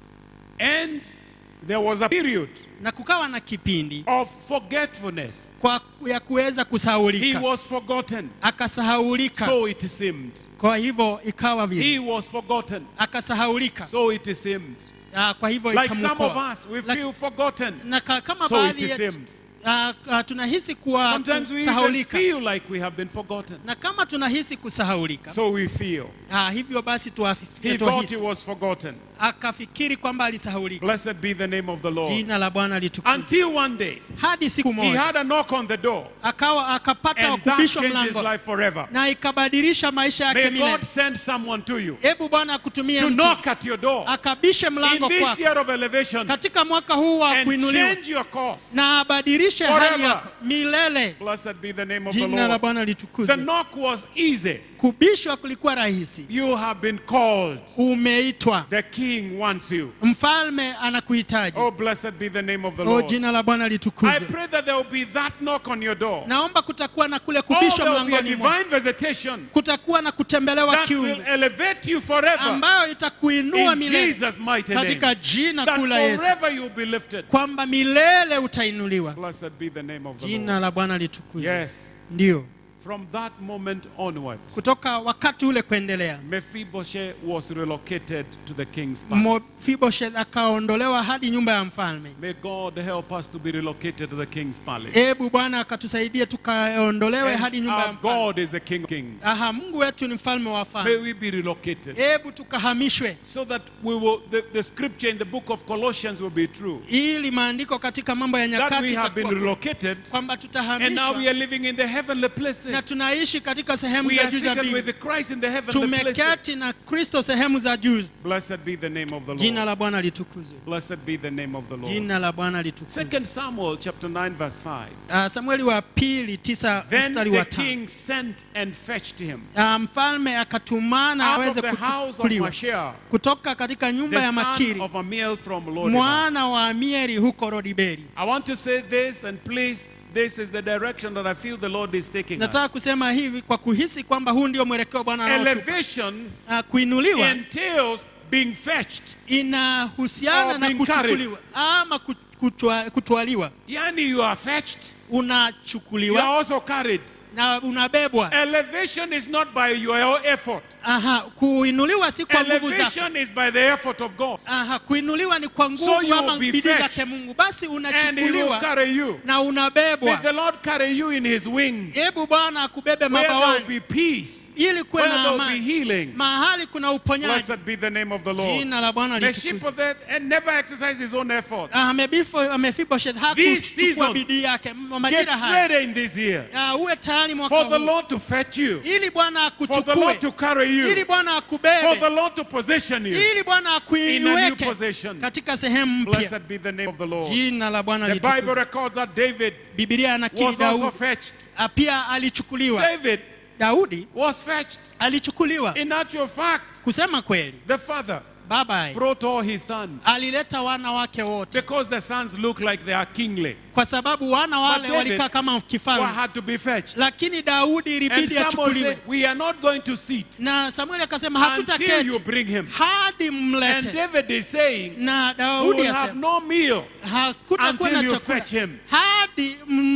Speaker 1: And there was a period
Speaker 2: na kukawa na kipindi
Speaker 1: of forgetfulness.
Speaker 2: kwa ya kuweza
Speaker 1: He
Speaker 2: kusahaulika,
Speaker 1: was forgotten.
Speaker 2: akasahaulika.
Speaker 1: So it seemed.
Speaker 2: Kwa hivyo ikawa vile,
Speaker 1: He was forgotten.
Speaker 2: akasahaulika.
Speaker 1: So it seemed.
Speaker 2: Ah, Kwa hivyo
Speaker 1: Like some of
Speaker 2: ikamwokoa.
Speaker 1: us, we
Speaker 2: Laki-
Speaker 1: feel forgotten.
Speaker 2: na ka- kama
Speaker 1: So
Speaker 2: baadhi
Speaker 1: it
Speaker 2: yetu
Speaker 1: seems.
Speaker 2: ah, ah, tunahisi kuwa
Speaker 1: Sometimes we even
Speaker 2: kusahaulika,
Speaker 1: feel like we have been forgotten.
Speaker 2: na kama tunahisi kusahaulika,
Speaker 1: So we feel.
Speaker 2: ah, hivyo basi tuwa-
Speaker 1: He thought he
Speaker 2: tuwahisi.
Speaker 1: was forgotten.
Speaker 2: akafikiri kwamba alisahaulika.
Speaker 1: Blessed be the name of the Lord.
Speaker 2: Jina la Bwana litukuzwe.
Speaker 1: Until one day,
Speaker 2: Hadi siku
Speaker 1: he
Speaker 2: moja
Speaker 1: had a knock on the door.
Speaker 2: akawa akapata
Speaker 1: And that
Speaker 2: kubishwa
Speaker 1: changed his
Speaker 2: mlango
Speaker 1: life forever.
Speaker 2: na ikabadilisha maisha yake
Speaker 1: May
Speaker 2: milele.
Speaker 1: God send someone to you
Speaker 2: Hebu Bwana akutumie
Speaker 1: to
Speaker 2: mtu
Speaker 1: knock at your door
Speaker 2: akabishe
Speaker 1: in
Speaker 2: mlango
Speaker 1: this
Speaker 2: kwako
Speaker 1: year of elevation
Speaker 2: katika mwaka huu wa
Speaker 1: and
Speaker 2: kuinuliwa
Speaker 1: change your course.
Speaker 2: na abadilishe hali
Speaker 1: Forever.
Speaker 2: yako milele.
Speaker 1: Blessed be the name of the
Speaker 2: Jina la
Speaker 1: Lord.
Speaker 2: Bwana
Speaker 1: The
Speaker 2: litukuzwe.
Speaker 1: knock was easy.
Speaker 2: Kubishwa kulikuwa rahisi.
Speaker 1: You have been called.
Speaker 2: Umeitwa,
Speaker 1: The king wants you.
Speaker 2: mfalme anakuhitaji.
Speaker 1: Oh, blessed be the name of the
Speaker 2: Oh,
Speaker 1: Lord.
Speaker 2: jina la Bwana
Speaker 1: I
Speaker 2: litukuzwe.
Speaker 1: pray that there will be that knock on your door.
Speaker 2: Naomba kutakuwa na kule
Speaker 1: Oh,
Speaker 2: kubishwa
Speaker 1: there will be a
Speaker 2: mlangoni mwako.
Speaker 1: divine visitation
Speaker 2: Kutakuwa na kutembelewa
Speaker 1: that will
Speaker 2: kiungu
Speaker 1: elevate you forever
Speaker 2: ambayo itakuinua
Speaker 1: in
Speaker 2: milele
Speaker 1: Jesus' mighty name.
Speaker 2: katika jina
Speaker 1: That
Speaker 2: kuu la Yesu,
Speaker 1: forever you'll be lifted.
Speaker 2: kwamba milele utainuliwa.
Speaker 1: Blessed be the name of the
Speaker 2: Jina
Speaker 1: Lord.
Speaker 2: la Bwana litukuzwe.
Speaker 1: Yes.
Speaker 2: Ndio,
Speaker 1: From that moment onwards,
Speaker 2: kutoka wakati ule kuendelea,
Speaker 1: Mephibosheth was relocated to the king's palace.
Speaker 2: Mefiboshethi akaondolewa hadi nyumba ya mfalme.
Speaker 1: May God help us to be relocated to the king's palace.
Speaker 2: Hebu Bwana akatusaidia tukaondolewe hadi
Speaker 1: And
Speaker 2: nyumba ya
Speaker 1: our
Speaker 2: mfalme.
Speaker 1: God is the King of Kings.
Speaker 2: Aha, Mungu wetu ni mfalme wa
Speaker 1: May
Speaker 2: wafalme.
Speaker 1: we be relocated
Speaker 2: Hebu tukahamishwe
Speaker 1: so that we will the, the scripture in the book of Colossians will be true.
Speaker 2: ili maandiko katika mambo ya
Speaker 1: That
Speaker 2: nyakati
Speaker 1: we have been
Speaker 2: itakuwa
Speaker 1: relocated
Speaker 2: kwamba
Speaker 1: and now we
Speaker 2: tutahamishwa
Speaker 1: are living in the heavenly
Speaker 2: na
Speaker 1: places.
Speaker 2: tunaishi katika sehemu
Speaker 1: We
Speaker 2: za
Speaker 1: are
Speaker 2: juu za
Speaker 1: seated
Speaker 2: mbingu.
Speaker 1: with Christ in the heavenly places.
Speaker 2: Tumeketi na Kristo sehemu za juu.
Speaker 1: Blessed be the name of the
Speaker 2: Jina
Speaker 1: Lord.
Speaker 2: la Bwana litukuzwe.
Speaker 1: Blessed be the name of the Lord.
Speaker 2: Jina la Bwana litukuzwe.
Speaker 1: Second Samuel chapter 9 verse 5.
Speaker 2: Uh, Samueli wa pili tisa
Speaker 1: Then
Speaker 2: mstari
Speaker 1: the
Speaker 2: wa tano.
Speaker 1: king sent and fetched him
Speaker 2: Uh, mfalme akatumana
Speaker 1: out of
Speaker 2: aweze
Speaker 1: the house of
Speaker 2: kuchukuliwa
Speaker 1: Mashah,
Speaker 2: kutoka katika nyumba
Speaker 1: the
Speaker 2: ya
Speaker 1: son
Speaker 2: Makiri
Speaker 1: of Amiel from Lodibar.
Speaker 2: mwana wa Amieri huko Rodiberi.
Speaker 1: I want to say this and please, this is the direction that I feel the Lord is taking us.
Speaker 2: Nataka kusema hivi kwa kuhisi kwamba huu ndio mwelekeo Bwana anaotupa.
Speaker 1: Elevation
Speaker 2: Uh, kuinuliwa
Speaker 1: entails being fetched.
Speaker 2: inahusiana
Speaker 1: Or
Speaker 2: na
Speaker 1: being
Speaker 2: kuchukuliwa ama ku- kutwa- kutwaliwa.
Speaker 1: Yani you are fetched, you are
Speaker 2: Unachukuliwa
Speaker 1: also carried.
Speaker 2: na unabebwa.
Speaker 1: Elevation is not by your effort.
Speaker 2: Aha, kuinuliwa si kwa nguvu zako.
Speaker 1: Elevation is by the effort of God.
Speaker 2: Aha, kuinuliwa ni kwa
Speaker 1: So
Speaker 2: nguvu
Speaker 1: you
Speaker 2: ama
Speaker 1: will be
Speaker 2: bidii
Speaker 1: fetched.
Speaker 2: zake Mungu. Basi
Speaker 1: And he will
Speaker 2: unachukuliwa
Speaker 1: carry you.
Speaker 2: na
Speaker 1: May
Speaker 2: unabebwa.
Speaker 1: the Lord carry you in his wings.
Speaker 2: Hebu Bwana akubebe
Speaker 1: Where there will
Speaker 2: mabawani
Speaker 1: be peace.
Speaker 2: ili kuwe
Speaker 1: Where
Speaker 2: na
Speaker 1: there will be
Speaker 2: amani,
Speaker 1: healing.
Speaker 2: mahali kuna uponyaji.
Speaker 1: Blessed be the name of the Lord.
Speaker 2: Jina la Bwana litukuzwe.
Speaker 1: Mephibosheth and never exercise his own effort.
Speaker 2: Ah, Mefiboshethi Mefiboshethi
Speaker 1: This
Speaker 2: hakuchukua
Speaker 1: season,
Speaker 2: bidii yake M-
Speaker 1: Get
Speaker 2: majira haya.
Speaker 1: ready in this year
Speaker 2: Ah, Uwe tayari mwaka
Speaker 1: for the
Speaker 2: huu
Speaker 1: Lord to fetch you,
Speaker 2: ili Bwana
Speaker 1: for the
Speaker 2: akuchukue,
Speaker 1: Lord to carry
Speaker 2: ili
Speaker 1: you,
Speaker 2: Bwana
Speaker 1: for
Speaker 2: akubebe,
Speaker 1: the Lord to position you.
Speaker 2: ili Bwana
Speaker 1: in a new
Speaker 2: akuiweke
Speaker 1: position.
Speaker 2: katika sehemu mpya.
Speaker 1: Blessed be the name of the Lord.
Speaker 2: Jina la Bwana
Speaker 1: The Bible
Speaker 2: litukuzwe.
Speaker 1: records that David
Speaker 2: Biblia anakiri
Speaker 1: was also
Speaker 2: Daudi
Speaker 1: fetched.
Speaker 2: Ah, pia alichukuliwa.
Speaker 1: David
Speaker 2: Daudi
Speaker 1: was fetched.
Speaker 2: alichukuliwa.
Speaker 1: In actual fact,
Speaker 2: Kusema kweli,
Speaker 1: the father
Speaker 2: baba
Speaker 1: brought all his sons
Speaker 2: alileta wana wake wote,
Speaker 1: because the sons look like they are kingly.
Speaker 2: kwa sababu wana wale
Speaker 1: David
Speaker 2: walikaa kama
Speaker 1: Who
Speaker 2: kifalme,
Speaker 1: had to be fetched.
Speaker 2: lakini Daudi
Speaker 1: And
Speaker 2: ilibidi
Speaker 1: Samuel
Speaker 2: achukuliwe,
Speaker 1: said, We are not going to sit
Speaker 2: na Samueli akasema
Speaker 1: until you
Speaker 2: hatutaketi
Speaker 1: bring him.
Speaker 2: hadi
Speaker 1: And
Speaker 2: mlete.
Speaker 1: David is saying,
Speaker 2: Na
Speaker 1: We
Speaker 2: Daudi
Speaker 1: will have
Speaker 2: asema
Speaker 1: no meal
Speaker 2: hakutakuwa
Speaker 1: until
Speaker 2: na
Speaker 1: you
Speaker 2: chakula
Speaker 1: fetch him.
Speaker 2: hadi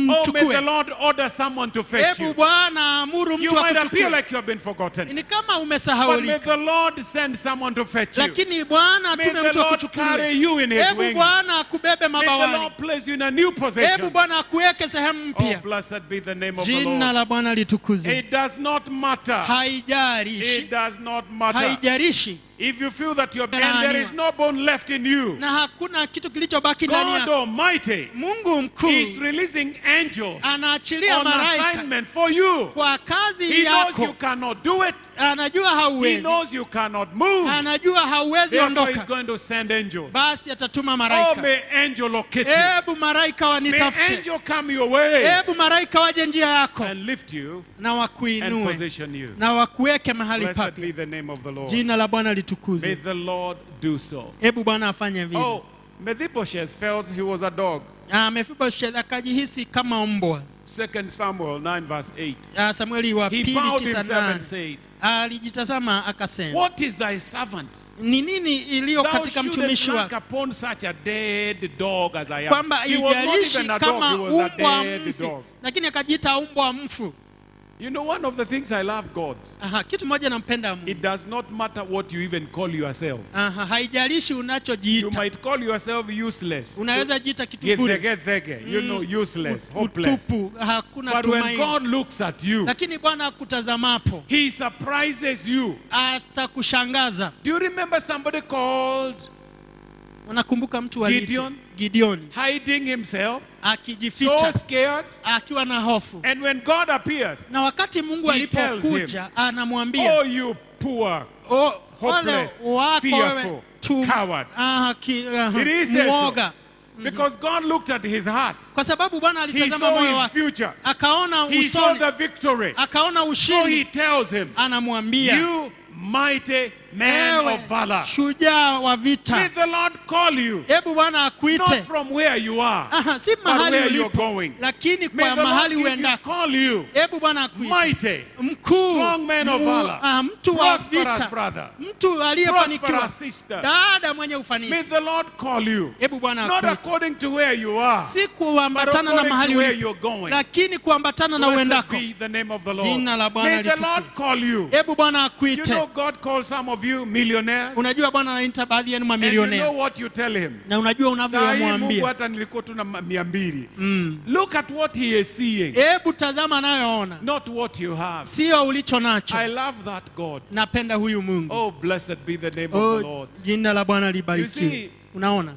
Speaker 1: may the
Speaker 2: mchukue
Speaker 1: Lord order someone to fetch
Speaker 2: hebu
Speaker 1: you.
Speaker 2: bwana amuru
Speaker 1: You
Speaker 2: mtu
Speaker 1: might appear
Speaker 2: akuchukue
Speaker 1: like you have been forgotten.
Speaker 2: ni kama
Speaker 1: But may
Speaker 2: umesahaulika
Speaker 1: the Lord send someone to fetch you.
Speaker 2: lakini bwana
Speaker 1: May
Speaker 2: atume
Speaker 1: the
Speaker 2: mtu
Speaker 1: Lord
Speaker 2: akuchukulie
Speaker 1: carry you in his
Speaker 2: hebu
Speaker 1: wings.
Speaker 2: bwana akubebe
Speaker 1: May the
Speaker 2: mabawani
Speaker 1: Lord place you in a new
Speaker 2: hebu
Speaker 1: position.
Speaker 2: bwana akuweke sehemu
Speaker 1: Oh,
Speaker 2: mpya
Speaker 1: blessed be the name of the
Speaker 2: jina
Speaker 1: Lord.
Speaker 2: la bwana litukuzwe
Speaker 1: It does not matter.
Speaker 2: haijarishi
Speaker 1: It does not matter.
Speaker 2: haijarishi
Speaker 1: If you feel that you're and there is no bone left in you,
Speaker 2: na hakuna kitu kilichobaki ndani
Speaker 1: God
Speaker 2: yako
Speaker 1: Almighty
Speaker 2: mungu
Speaker 1: is
Speaker 2: mkuu
Speaker 1: releasing angels
Speaker 2: anaachilia
Speaker 1: on
Speaker 2: malaika
Speaker 1: assignment for you.
Speaker 2: kwa kazi
Speaker 1: He knows you
Speaker 2: yako
Speaker 1: cannot do it.
Speaker 2: anajua
Speaker 1: He
Speaker 2: hauwezi
Speaker 1: knows you cannot move.
Speaker 2: anajua hauwezi
Speaker 1: Therefore, he's
Speaker 2: ondoka
Speaker 1: going to send angels.
Speaker 2: basi atatuma
Speaker 1: Oh,
Speaker 2: malaika
Speaker 1: may angel locate you.
Speaker 2: hebu malaika
Speaker 1: May
Speaker 2: wanitafute
Speaker 1: angel come your way
Speaker 2: hebu malaika waje njia yako
Speaker 1: and lift you
Speaker 2: na
Speaker 1: and
Speaker 2: wakuinue
Speaker 1: position you.
Speaker 2: na wakuweke mahali
Speaker 1: Blessed be
Speaker 2: papya
Speaker 1: the name of the Lord.
Speaker 2: jina la bwana
Speaker 1: May
Speaker 2: litukuzwe
Speaker 1: the Lord do so.
Speaker 2: hebu bwana afanye vile
Speaker 1: Oh, Mephibosheth felt he was a dog.
Speaker 2: Ah, Mefiboshethi akajihisi kama mbwa
Speaker 1: 2 Samuel 9 verse 8.
Speaker 2: Ah, samueli wa
Speaker 1: He
Speaker 2: pili
Speaker 1: bowed
Speaker 2: tisa
Speaker 1: himself and
Speaker 2: nane
Speaker 1: said,
Speaker 2: alijitazama akasema
Speaker 1: What is thy servant?
Speaker 2: ni nini iliyo
Speaker 1: Thou
Speaker 2: katika
Speaker 1: shouldest
Speaker 2: mtumishi
Speaker 1: look
Speaker 2: wako
Speaker 1: upon such a dead dog as I am.
Speaker 2: kwamba
Speaker 1: He was not
Speaker 2: ijalishi
Speaker 1: even a dog,
Speaker 2: kama
Speaker 1: he was a
Speaker 2: umbwa
Speaker 1: dead
Speaker 2: mfu
Speaker 1: dog.
Speaker 2: lakini akajiita umbwa mfu
Speaker 1: You know, one of the things I love God,
Speaker 2: Aha, kitu moja nampenda Mungu
Speaker 1: it does not matter what you even call yourself.
Speaker 2: Aha, haijalishi
Speaker 1: You
Speaker 2: unachojiita
Speaker 1: might call yourself useless.
Speaker 2: unaweza jiita kitu bure
Speaker 1: Gethege, you know, useless, hopeless.
Speaker 2: utupu hakuna
Speaker 1: But when
Speaker 2: tumaini
Speaker 1: God looks at you,
Speaker 2: lakini bwana akutazamapo
Speaker 1: He surprises you.
Speaker 2: atakushangaza
Speaker 1: Do you remember somebody called
Speaker 2: unakumbuka mtu aliitwa
Speaker 1: Gideon?
Speaker 2: gideoni
Speaker 1: hiding himself, so
Speaker 2: akijificha
Speaker 1: scared?
Speaker 2: akiwa na hofu
Speaker 1: And when God appears,
Speaker 2: na wakati mungu
Speaker 1: He tells
Speaker 2: alipokuja anamwambia
Speaker 1: oh, you poor,
Speaker 2: "O- ole
Speaker 1: hopeless,
Speaker 2: wako wewe
Speaker 1: fearful,
Speaker 2: tu
Speaker 1: coward."
Speaker 2: aha, ki- aha,
Speaker 1: It is so.
Speaker 2: mwoga
Speaker 1: Because God looked at his heart.
Speaker 2: kwa sababu bwana
Speaker 1: He
Speaker 2: alitazama
Speaker 1: saw
Speaker 2: moyo
Speaker 1: his
Speaker 2: wake
Speaker 1: future.
Speaker 2: akaona
Speaker 1: He saw
Speaker 2: usoni
Speaker 1: the victory.
Speaker 2: akaona
Speaker 1: So he
Speaker 2: ushindi
Speaker 1: tells him,
Speaker 2: anamwambia
Speaker 1: You mighty man
Speaker 2: ewe
Speaker 1: of valor.
Speaker 2: shujaa wa
Speaker 1: May
Speaker 2: vita
Speaker 1: the Lord call you,
Speaker 2: hebu bwana
Speaker 1: not
Speaker 2: akuite
Speaker 1: from where you are,
Speaker 2: Aha, si
Speaker 1: but
Speaker 2: mahali
Speaker 1: where you're
Speaker 2: ulipo
Speaker 1: going.
Speaker 2: lakini
Speaker 1: May
Speaker 2: kwa
Speaker 1: the Lord
Speaker 2: mahali
Speaker 1: give you,
Speaker 2: uendako
Speaker 1: call you,
Speaker 2: hebu bwana akuite
Speaker 1: mighty,
Speaker 2: mkuu
Speaker 1: strong man of
Speaker 2: mu-
Speaker 1: valor,
Speaker 2: ah, mtu wa
Speaker 1: prosperous
Speaker 2: vita
Speaker 1: brother,
Speaker 2: mtu aliyefanikiwa
Speaker 1: prosperous sister.
Speaker 2: dada mwenye
Speaker 1: May
Speaker 2: ufanisi
Speaker 1: the Lord call you,
Speaker 2: hebu bwana
Speaker 1: not
Speaker 2: akuite
Speaker 1: according to where you are,
Speaker 2: si
Speaker 1: but
Speaker 2: kuambatana na
Speaker 1: according
Speaker 2: mahali
Speaker 1: to where
Speaker 2: ulipo
Speaker 1: you're going.
Speaker 2: lakini kuambatana na
Speaker 1: Blessed
Speaker 2: uendako
Speaker 1: be the name of the Lord.
Speaker 2: Jina la Bwana
Speaker 1: May the
Speaker 2: litukuzwe.
Speaker 1: Lord call you.
Speaker 2: hebu bwana
Speaker 1: You
Speaker 2: akuite
Speaker 1: know, God calls some of you millionaires.
Speaker 2: unajua bwana anaita baadhi yenu
Speaker 1: And you
Speaker 2: mamilionea
Speaker 1: know what you tell him.
Speaker 2: na unajua
Speaker 1: Saa hii Mungu
Speaker 2: unavyomwambia
Speaker 1: hata nilikuwa tu na ma- mia mbili. Look at what he is seeing,
Speaker 2: hebu tazama anayoona
Speaker 1: not what you have.
Speaker 2: sio ulicho nacho
Speaker 1: I love that God.
Speaker 2: napenda huyu mungu
Speaker 1: Oh, blessed be the name of the
Speaker 2: oh,
Speaker 1: Lord.
Speaker 2: jina la bwana
Speaker 1: You
Speaker 2: libarikiwe
Speaker 1: see-
Speaker 2: unaona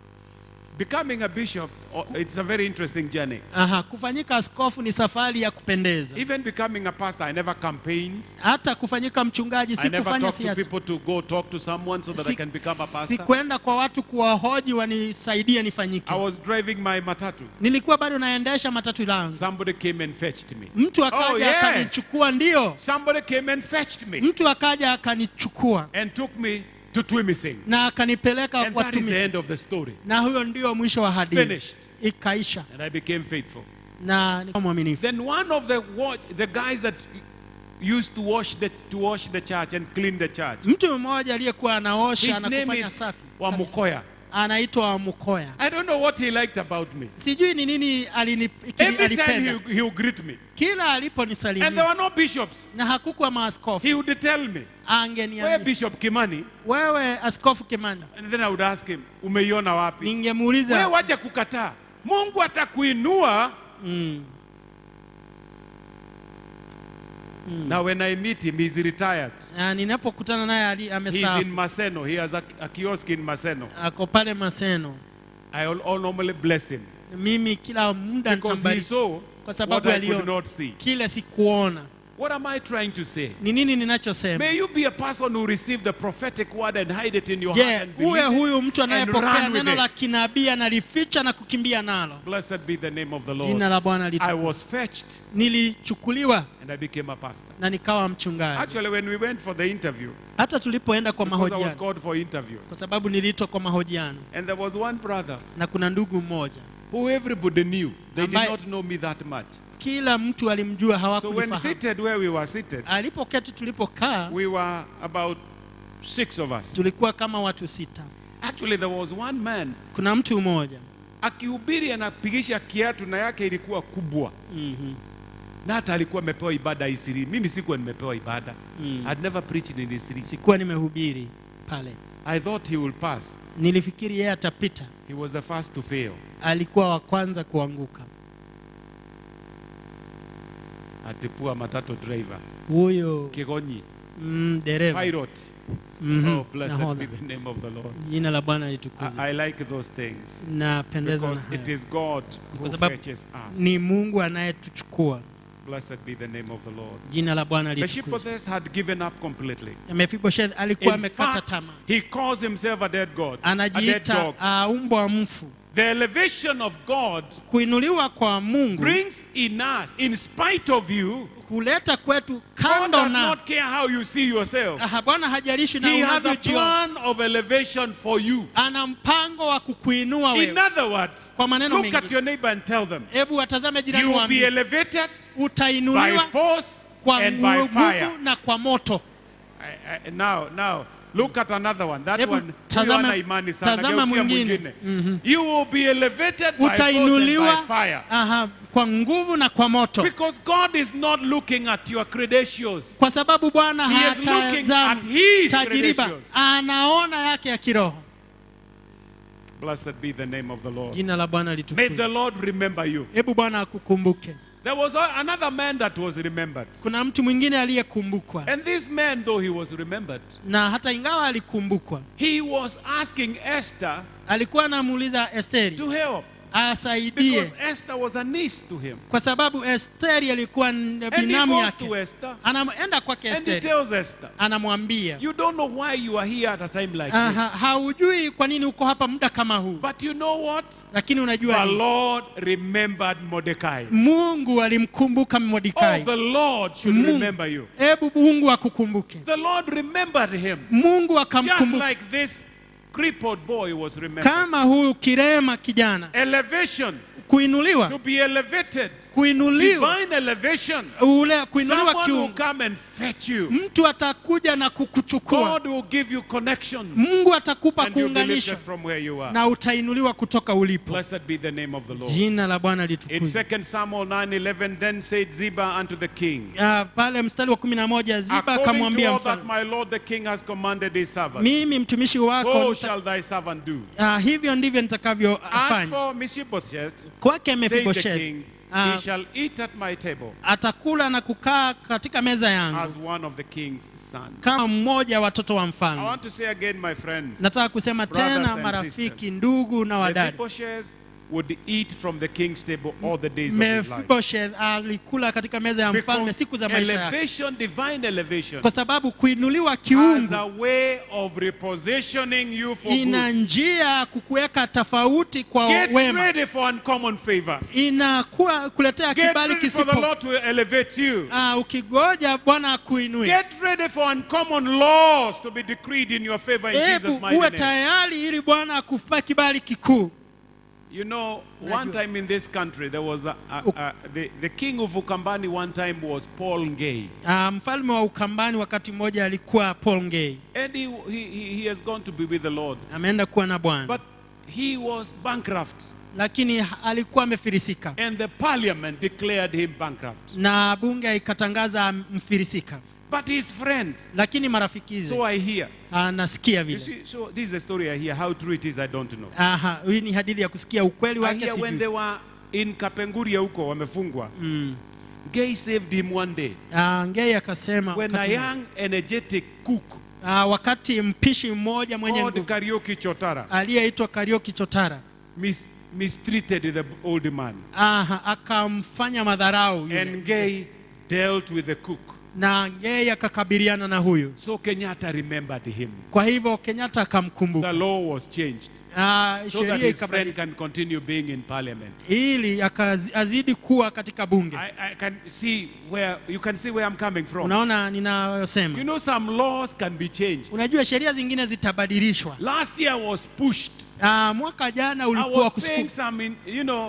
Speaker 1: Becoming a bishop, oh, it's a very interesting journey.
Speaker 2: Aha, kufanyika askofu ni safari ya kupendeza
Speaker 1: Even becoming a pastor, I never campaigned.
Speaker 2: hata kufanyika mchungaji
Speaker 1: I
Speaker 2: si
Speaker 1: never
Speaker 2: kufanya
Speaker 1: talked to
Speaker 2: siasa
Speaker 1: people to go talk to someone so that I
Speaker 2: Si-
Speaker 1: can become a pastor.
Speaker 2: sikwenda kwa watu kuwahoji wanisaidie nifanyike
Speaker 1: I was driving my matatu.
Speaker 2: nilikuwa bado naendesha matatu langu
Speaker 1: Somebody came and fetched me.
Speaker 2: mtu akaja
Speaker 1: Oh, yes.
Speaker 2: akanichukua ndio
Speaker 1: Somebody came and fetched me
Speaker 2: mtu akaja akanichukua
Speaker 1: and took me to Twimising.
Speaker 2: na akanipeleka
Speaker 1: And that is the
Speaker 2: watumisi
Speaker 1: end of the story.
Speaker 2: na huyo ndio mwisho wa hadithi
Speaker 1: Finished.
Speaker 2: ikaisha
Speaker 1: And I became faithful.
Speaker 2: na nikawa mwaminifu
Speaker 1: Then one of the wa- the guys that used to wash the to wash the church and clean the church.
Speaker 2: mtu mmoja aliyekuwa anaosha
Speaker 1: His
Speaker 2: na
Speaker 1: name
Speaker 2: kufanya
Speaker 1: is
Speaker 2: safi
Speaker 1: Wamukoya.
Speaker 2: anaitwa Wamukoya.
Speaker 1: I don't know what he liked about me.
Speaker 2: Sijui ni nini alini- kili-
Speaker 1: Every time
Speaker 2: alipenda.
Speaker 1: he, he would greet me.
Speaker 2: Kila
Speaker 1: And there
Speaker 2: aliponisalimia
Speaker 1: were no bishops.
Speaker 2: na hakukuwa maaskofu,
Speaker 1: He would tell me, Where
Speaker 2: angeniambia
Speaker 1: Bishop Kimani?
Speaker 2: wewe askofu Kimani,
Speaker 1: And then I would ask him, umeiona wapi? Wewe
Speaker 2: ningemuuliza
Speaker 1: wacha kukataa. Mungu atakuinua. Now when I meet him, he's retired.
Speaker 2: na ninapokutana naye ali-
Speaker 1: He's in
Speaker 2: amestaafu,
Speaker 1: Maseno. He has a, a kiosk in Maseno.
Speaker 2: ako pale Maseno.
Speaker 1: I will all normally bless him
Speaker 2: Mimi kila muda
Speaker 1: because he
Speaker 2: nitambariki
Speaker 1: saw
Speaker 2: kwa sababu
Speaker 1: what I could
Speaker 2: aliona
Speaker 1: not see.
Speaker 2: kile sikuona.
Speaker 1: What am I trying to say?
Speaker 2: Ni nini ninachosema?
Speaker 1: May you be a person who receive the prophetic word and hide it in your heart
Speaker 2: Je,
Speaker 1: and believe
Speaker 2: uwe
Speaker 1: it
Speaker 2: huyu mtu
Speaker 1: and
Speaker 2: anayepokea
Speaker 1: run with
Speaker 2: neno la
Speaker 1: it.
Speaker 2: kinabii analificha na kukimbia nalo.
Speaker 1: Blessed be the name of the Lord.
Speaker 2: Jina la Bwana
Speaker 1: I
Speaker 2: litukuzwe.
Speaker 1: was fetched
Speaker 2: Nilichukuliwa
Speaker 1: and I became a pastor.
Speaker 2: na nikawa mchungaji.
Speaker 1: Actually, when we went for the interview,
Speaker 2: Hata tulipoenda kwa
Speaker 1: because I was
Speaker 2: mahojiano,
Speaker 1: called for interview,
Speaker 2: kwa sababu niliitwa kwa mahojiano,
Speaker 1: and there was one brother
Speaker 2: na kuna ndugu mmoja,
Speaker 1: who everybody knew. They did
Speaker 2: Ambaye-
Speaker 1: not know me that much.
Speaker 2: kila mtu alimjua,
Speaker 1: So when
Speaker 2: hawakunifahamu.
Speaker 1: seated where we were seated,
Speaker 2: Alipoketi tulipokaa,
Speaker 1: we were about six of us.
Speaker 2: tulikuwa kama watu sita.
Speaker 1: Actually, there was one man.
Speaker 2: Kuna mtu mmoja
Speaker 1: akihubiri anapigisha kiatu na yake ilikuwa kubwa
Speaker 2: Mhm.
Speaker 1: na hata alikuwa amepewa ibada isiri. Mimi sikuwa nimepewa ibada.
Speaker 2: Mm.
Speaker 1: I'd never preached in Isiri.
Speaker 2: sikuwa nimehubiri pale
Speaker 1: I thought he will pass.
Speaker 2: nilifikiri yeye atapita
Speaker 1: He was the first to fail.
Speaker 2: alikuwa wa kwanza kuanguka
Speaker 1: Atipua matatu driver.
Speaker 2: huyo
Speaker 1: Kigonyi.
Speaker 2: mm, dereva
Speaker 1: Pilot.
Speaker 2: Mhm,
Speaker 1: Oh, blessed
Speaker 2: nahodha.
Speaker 1: be the name of the Lord.
Speaker 2: jina la bwana litukuzwe
Speaker 1: I, I like those things.
Speaker 2: napendezwa na
Speaker 1: Because it
Speaker 2: haya
Speaker 1: is God who
Speaker 2: Kwa sababu
Speaker 1: fetches us.
Speaker 2: ni mungu anayetuchukua
Speaker 1: Blessed be the name of the Lord.
Speaker 2: jina la bwana litukuzwe
Speaker 1: Mephibosheth had given up completely.
Speaker 2: Mephibosheth alikuwa
Speaker 1: In
Speaker 2: amekata
Speaker 1: fact,
Speaker 2: tamaa
Speaker 1: he calls himself a dead God, a dead
Speaker 2: anajiita
Speaker 1: dog.
Speaker 2: uh, umbwa mfu
Speaker 1: The elevation of God
Speaker 2: kuinuliwa kwa mungu
Speaker 1: brings in us, in spite of you,
Speaker 2: kuleta kwetu
Speaker 1: God
Speaker 2: kando
Speaker 1: does
Speaker 2: na
Speaker 1: not care how you see yourself.
Speaker 2: Aha, bwana hajalishi na
Speaker 1: He has a
Speaker 2: unavyojiona
Speaker 1: plan of elevation for you.
Speaker 2: ana mpango wa kukuinua
Speaker 1: In
Speaker 2: wewe
Speaker 1: other words,
Speaker 2: Kwa maneno
Speaker 1: look at
Speaker 2: mengine.
Speaker 1: your neighbor and tell them,
Speaker 2: hebu watazame
Speaker 1: you
Speaker 2: jirani
Speaker 1: will be
Speaker 2: waambie
Speaker 1: elevated by
Speaker 2: utainuliwa
Speaker 1: force
Speaker 2: kwa
Speaker 1: and by
Speaker 2: nguvu
Speaker 1: fire.
Speaker 2: na kwa moto
Speaker 1: I- I- Now, now, look at another one. That
Speaker 2: Hebu
Speaker 1: one, huyu
Speaker 2: tazama-
Speaker 1: hana imani sana.
Speaker 2: tazama
Speaker 1: Geukia
Speaker 2: mwingine.
Speaker 1: mwingine. You will be elevated by force and
Speaker 2: utainuliwa
Speaker 1: by fire.
Speaker 2: aha, kwa nguvu na kwa moto
Speaker 1: Because God is not looking at your credentials.
Speaker 2: kwa sababu bwana
Speaker 1: He is looking at
Speaker 2: hatazami
Speaker 1: his
Speaker 2: tajiriba
Speaker 1: credentials.
Speaker 2: anaona yake ya kiroho
Speaker 1: Blessed be the name of the Lord.
Speaker 2: jina la bwana
Speaker 1: May
Speaker 2: litukuzwe
Speaker 1: the Lord remember you.
Speaker 2: hebu bwana akukumbuke
Speaker 1: There was a- another man that was remembered.
Speaker 2: kuna mtu mwingine aliyekumbukwa
Speaker 1: And this man, though he was remembered,
Speaker 2: na hata ingawa alikumbukwa
Speaker 1: he was asking Esther
Speaker 2: alikuwa anamuuliza esteri
Speaker 1: to help.
Speaker 2: asaidie
Speaker 1: Because Esther was a niece to him.
Speaker 2: kwa sababu esteri alikuwa n-
Speaker 1: And he
Speaker 2: binamu
Speaker 1: goes
Speaker 2: yake
Speaker 1: to Esther
Speaker 2: anaenda kwake
Speaker 1: and he
Speaker 2: esteri
Speaker 1: tells Esther,
Speaker 2: anamwambia
Speaker 1: You don't know why you are here at a time like
Speaker 2: Aha,
Speaker 1: this.
Speaker 2: haujui kwa nini uko hapa muda kama huu
Speaker 1: But you know what?
Speaker 2: lakini unajua
Speaker 1: The
Speaker 2: nini?
Speaker 1: Lord remembered Mordecai.
Speaker 2: mungu alimkumbuka
Speaker 1: Oh,
Speaker 2: mordekai
Speaker 1: the Lord should
Speaker 2: Mungu.
Speaker 1: remember you.
Speaker 2: hebu mungu akukumbuke
Speaker 1: The Lord remembered him.
Speaker 2: mungu
Speaker 1: Just
Speaker 2: akamkumbuka
Speaker 1: like this crippled boy was remembered.
Speaker 2: kama huyu kirema kijana
Speaker 1: Elevation,
Speaker 2: kuinuliwa
Speaker 1: to be elevated,
Speaker 2: kuinuliwa
Speaker 1: divine elevation.
Speaker 2: ule kuinuliwa
Speaker 1: Someone will
Speaker 2: kiungu
Speaker 1: come and fetch you.
Speaker 2: mtu atakuja na kukuchukua
Speaker 1: God will give you connections
Speaker 2: mungu atakupa
Speaker 1: and you'll be lifted
Speaker 2: kuunganishwa
Speaker 1: from where you are.
Speaker 2: na utainuliwa kutoka ulipo
Speaker 1: Blessed be the name of the Lord.
Speaker 2: jina la bwana
Speaker 1: In
Speaker 2: litukuzwe
Speaker 1: 2 Samuel 9:11, then said Ziba unto the king,
Speaker 2: Ah, pale mstari wa kumi na moja ziba
Speaker 1: According to
Speaker 2: akamwambia
Speaker 1: all that
Speaker 2: mfalme
Speaker 1: my lord the king has commanded his servant,
Speaker 2: mimi mtumishi
Speaker 1: so
Speaker 2: wako nita-
Speaker 1: shall thy servant do.
Speaker 2: ah, hivyo ndivyo
Speaker 1: As
Speaker 2: nitakavyofanya
Speaker 1: for Mephibosheth,
Speaker 2: kwake
Speaker 1: said the
Speaker 2: mefiboshethi
Speaker 1: king,
Speaker 2: Ah.
Speaker 1: he shall eat at my table
Speaker 2: atakula na kukaa katika meza
Speaker 1: as
Speaker 2: yangu
Speaker 1: one of the king's sons.
Speaker 2: kama mmoja wa watoto wa
Speaker 1: I
Speaker 2: mfalme
Speaker 1: want to say again, my friends,
Speaker 2: nataka kusema
Speaker 1: Brothers
Speaker 2: tena
Speaker 1: and
Speaker 2: marafiki
Speaker 1: sisters.
Speaker 2: ndugu na wadada
Speaker 1: Mephibosheth would eat from the king's table all the days of his life.
Speaker 2: mefiboshethi alikula katika meza ya mfalme
Speaker 1: Because
Speaker 2: siku za maisha yake
Speaker 1: elevation, divine elevation,
Speaker 2: kwa sababu kuinuliwa
Speaker 1: has
Speaker 2: kiungu
Speaker 1: a way of repositioning you for
Speaker 2: ina
Speaker 1: good.
Speaker 2: njia ya kukuweka tofauti kwa
Speaker 1: Get
Speaker 2: wema
Speaker 1: ready for uncommon favors.
Speaker 2: inakuwa kuletea
Speaker 1: Get
Speaker 2: kibali
Speaker 1: ready for the
Speaker 2: kisipo
Speaker 1: Lord to elevate you.
Speaker 2: Ah, ukigoja bwana akuinue
Speaker 1: Get ready for uncommon laws to be decreed in your favor in Jesus'
Speaker 2: hebu
Speaker 1: mighty
Speaker 2: uwe
Speaker 1: name.
Speaker 2: tayari ili bwana akupa kibali kikuu
Speaker 1: You know,
Speaker 2: Unajua.
Speaker 1: one time in this country, there was a, a, a, the, the king of Ukambani one time was Paul Ngei.
Speaker 2: Ah, mfalme wa ukambani wakati mmoja alikuwa paul ngei
Speaker 1: And he, he, he he has gone to be with the Lord.
Speaker 2: ameenda kuwa na bwana
Speaker 1: But he was bankrupt.
Speaker 2: lakini ha- alikuwa amefirisika
Speaker 1: And the parliament declared him bankrupt.
Speaker 2: na bunge ikatangaza mfirisika
Speaker 1: But his friend,
Speaker 2: lakini marafikize
Speaker 1: so I hear.
Speaker 2: anasikia
Speaker 1: You
Speaker 2: vile
Speaker 1: see, so this is a story I hear. How true it is, I don't know.
Speaker 2: aha hii ni hadithi ya kusikia ukweli
Speaker 1: I
Speaker 2: wake
Speaker 1: hear when
Speaker 2: sijui
Speaker 1: they were in Kapenguria huko wamefungwa. Gay saved him one day.
Speaker 2: Ah, ngei akasema
Speaker 1: When a
Speaker 2: wakati,
Speaker 1: young energetic cook
Speaker 2: ah, wakati mpishi mmoja mwenye
Speaker 1: called
Speaker 2: nguvu
Speaker 1: Karaoke Chotara
Speaker 2: aliyeitwa karioki chotara
Speaker 1: mis- mistreated the old man.
Speaker 2: aha akamfanya madharau yule.
Speaker 1: And Gay dealt with the cook.
Speaker 2: na ngei akakabiliana na huyu
Speaker 1: So Kenyatta remembered him.
Speaker 2: kwa hivyo kenyatta
Speaker 1: The
Speaker 2: akamkumbuka
Speaker 1: law was changed
Speaker 2: Ah,
Speaker 1: so that
Speaker 2: sheria
Speaker 1: his friend
Speaker 2: ikabadilika
Speaker 1: can continue being in parliament.
Speaker 2: ili akazi- azidi kuwa katika bunge
Speaker 1: I, I can see where you can see where I'm coming from.
Speaker 2: unaona ninayosema
Speaker 1: You know, some laws can be changed.
Speaker 2: unajua sheria zingine zitabadilishwa
Speaker 1: Last year was pushed.
Speaker 2: Ah, mwaka jana
Speaker 1: I
Speaker 2: ulikuwa
Speaker 1: was paying
Speaker 2: kusuku
Speaker 1: some, in, you know,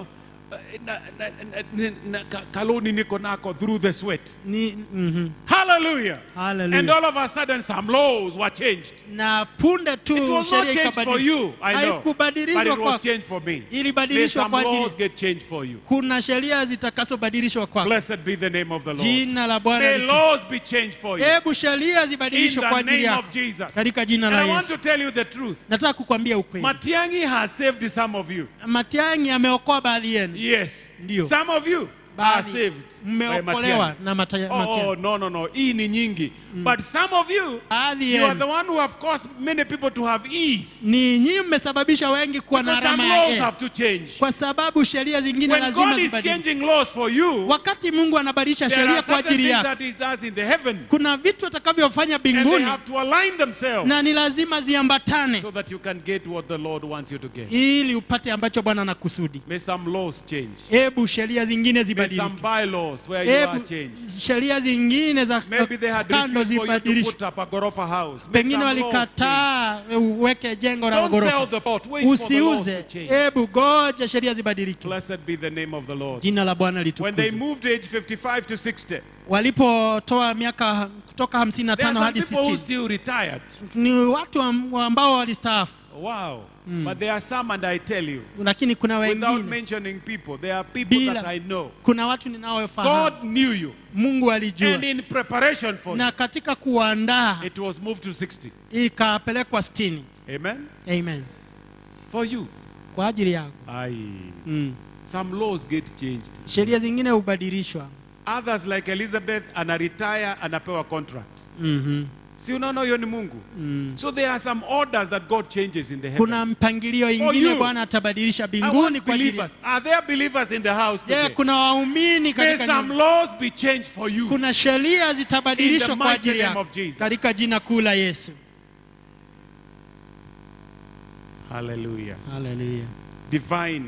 Speaker 1: na, na, na, na, na, ka- kaloni niko nako through the sweat.
Speaker 2: ni mhm.
Speaker 1: Hallelujah.
Speaker 2: Hallelujah.
Speaker 1: And all of a sudden some laws were changed.
Speaker 2: na punde tu
Speaker 1: It was not
Speaker 2: sheria
Speaker 1: changed for
Speaker 2: ikabadilishwa.
Speaker 1: you, I know. But
Speaker 2: haikubadilishwa
Speaker 1: it was
Speaker 2: kwako
Speaker 1: changed for me. May
Speaker 2: ilibadilishwa
Speaker 1: some
Speaker 2: kwa ajili
Speaker 1: laws get changed for you.
Speaker 2: kuna sheria zitakasobadilishwa kwako
Speaker 1: Blessed be the name of the Lord.
Speaker 2: jina la bwana
Speaker 1: May
Speaker 2: litu-
Speaker 1: laws be changed for you.
Speaker 2: hebu sheria
Speaker 1: In
Speaker 2: zibadilishwe kwa
Speaker 1: the
Speaker 2: ajili
Speaker 1: name
Speaker 2: yako
Speaker 1: of Jesus.
Speaker 2: katika jina
Speaker 1: And
Speaker 2: la
Speaker 1: I want
Speaker 2: yesu
Speaker 1: to tell you the truth.
Speaker 2: nataka kukwambia ukweli
Speaker 1: Matiangi has saved some of you.
Speaker 2: matiangi ameokoa baadhi yenu
Speaker 1: Yes.
Speaker 2: Ndio.
Speaker 1: Some of you are
Speaker 2: Baadhi
Speaker 1: saved by
Speaker 2: mmeokolewa
Speaker 1: Matiangi.
Speaker 2: na mata-
Speaker 1: Oh,
Speaker 2: Matiang'i.
Speaker 1: oh, no, no, no. Hii ni nyingi. But some of you,
Speaker 2: baadhi
Speaker 1: you are
Speaker 2: yenu
Speaker 1: the one who have caused many people to have ease.
Speaker 2: ni nyinyi mmesababisha wengi kuwa na
Speaker 1: Because some
Speaker 2: alama ya
Speaker 1: laws
Speaker 2: E.
Speaker 1: have to change.
Speaker 2: kwa sababu sheria zingine
Speaker 1: When
Speaker 2: lazima
Speaker 1: God is
Speaker 2: zibadilishwe
Speaker 1: changing laws for you,
Speaker 2: wakati mungu anabadilisha
Speaker 1: there are
Speaker 2: sheria kwa
Speaker 1: certain
Speaker 2: ajili
Speaker 1: things
Speaker 2: yako
Speaker 1: that He does in the heavens.
Speaker 2: kuna vitu atakavyofanya
Speaker 1: And they
Speaker 2: mbinguni
Speaker 1: have to align themselves
Speaker 2: na ni lazima ziambatane
Speaker 1: so that you can get what the Lord wants you to get.
Speaker 2: ili upate ambacho bwana anakusudi
Speaker 1: May some laws change.
Speaker 2: hebu sheria zingine
Speaker 1: May
Speaker 2: zibadilike
Speaker 1: some bylaws where you are
Speaker 2: hebu
Speaker 1: changed.
Speaker 2: sheria zingine za
Speaker 1: Maybe they had
Speaker 2: kando
Speaker 1: refused for you to
Speaker 2: zibadilishwe
Speaker 1: put up a Gorofa house. May
Speaker 2: pengine
Speaker 1: some laws change.
Speaker 2: walikataa uweke jengo la
Speaker 1: Don't sell
Speaker 2: ghorofa
Speaker 1: the pot. Wait for the laws to
Speaker 2: usiuze
Speaker 1: change.
Speaker 2: hebu goja sheria zibadilike
Speaker 1: Blessed be the name of the Lord.
Speaker 2: jina la bwana
Speaker 1: When they
Speaker 2: litukuzwe
Speaker 1: moved age 55 to 60,
Speaker 2: walipotoa miaka kutoka 55
Speaker 1: there are some
Speaker 2: hadi
Speaker 1: people who
Speaker 2: 60
Speaker 1: still retired.
Speaker 2: ni watu am- ambao walistaafu
Speaker 1: Wow. But there are some, and I tell you,
Speaker 2: lakini kuna
Speaker 1: without
Speaker 2: wengine
Speaker 1: mentioning people, there are people
Speaker 2: Bila-
Speaker 1: that I know.
Speaker 2: kuna watu ninaofahamu
Speaker 1: God knew you.
Speaker 2: mungu alijua
Speaker 1: And in preparation for you,
Speaker 2: na katika kuandaa
Speaker 1: it was moved to 60.
Speaker 2: ikapelekwa 60
Speaker 1: Amen?
Speaker 2: amen
Speaker 1: For you.
Speaker 2: kwa ajili yako
Speaker 1: Aye.
Speaker 2: mm.
Speaker 1: Some laws get changed.
Speaker 2: sheria zingine hubadilishwa
Speaker 1: Others like Elizabeth ana retire anapewa contract.
Speaker 2: mm-hmm.
Speaker 1: Si unaona hiyo ni Mungu. So there are some orders that God changes in the
Speaker 2: kuna
Speaker 1: heavens.
Speaker 2: mpangilio
Speaker 1: For
Speaker 2: ingine
Speaker 1: you.
Speaker 2: bwana atabadilisha
Speaker 1: I
Speaker 2: mbinguni
Speaker 1: want
Speaker 2: kwa ajili
Speaker 1: believers. Are there believers in the house
Speaker 2: je
Speaker 1: today?
Speaker 2: kuna waumini
Speaker 1: May
Speaker 2: katika
Speaker 1: some
Speaker 2: nyumba?
Speaker 1: laws be changed for you.
Speaker 2: kuna sheria
Speaker 1: In
Speaker 2: zitabadilishwa
Speaker 1: the
Speaker 2: kwa
Speaker 1: mighty
Speaker 2: ajili
Speaker 1: name
Speaker 2: yako
Speaker 1: of Jesus.
Speaker 2: katika jina kuu la yesu
Speaker 1: Hallelujah.
Speaker 2: haleluya
Speaker 1: Divine.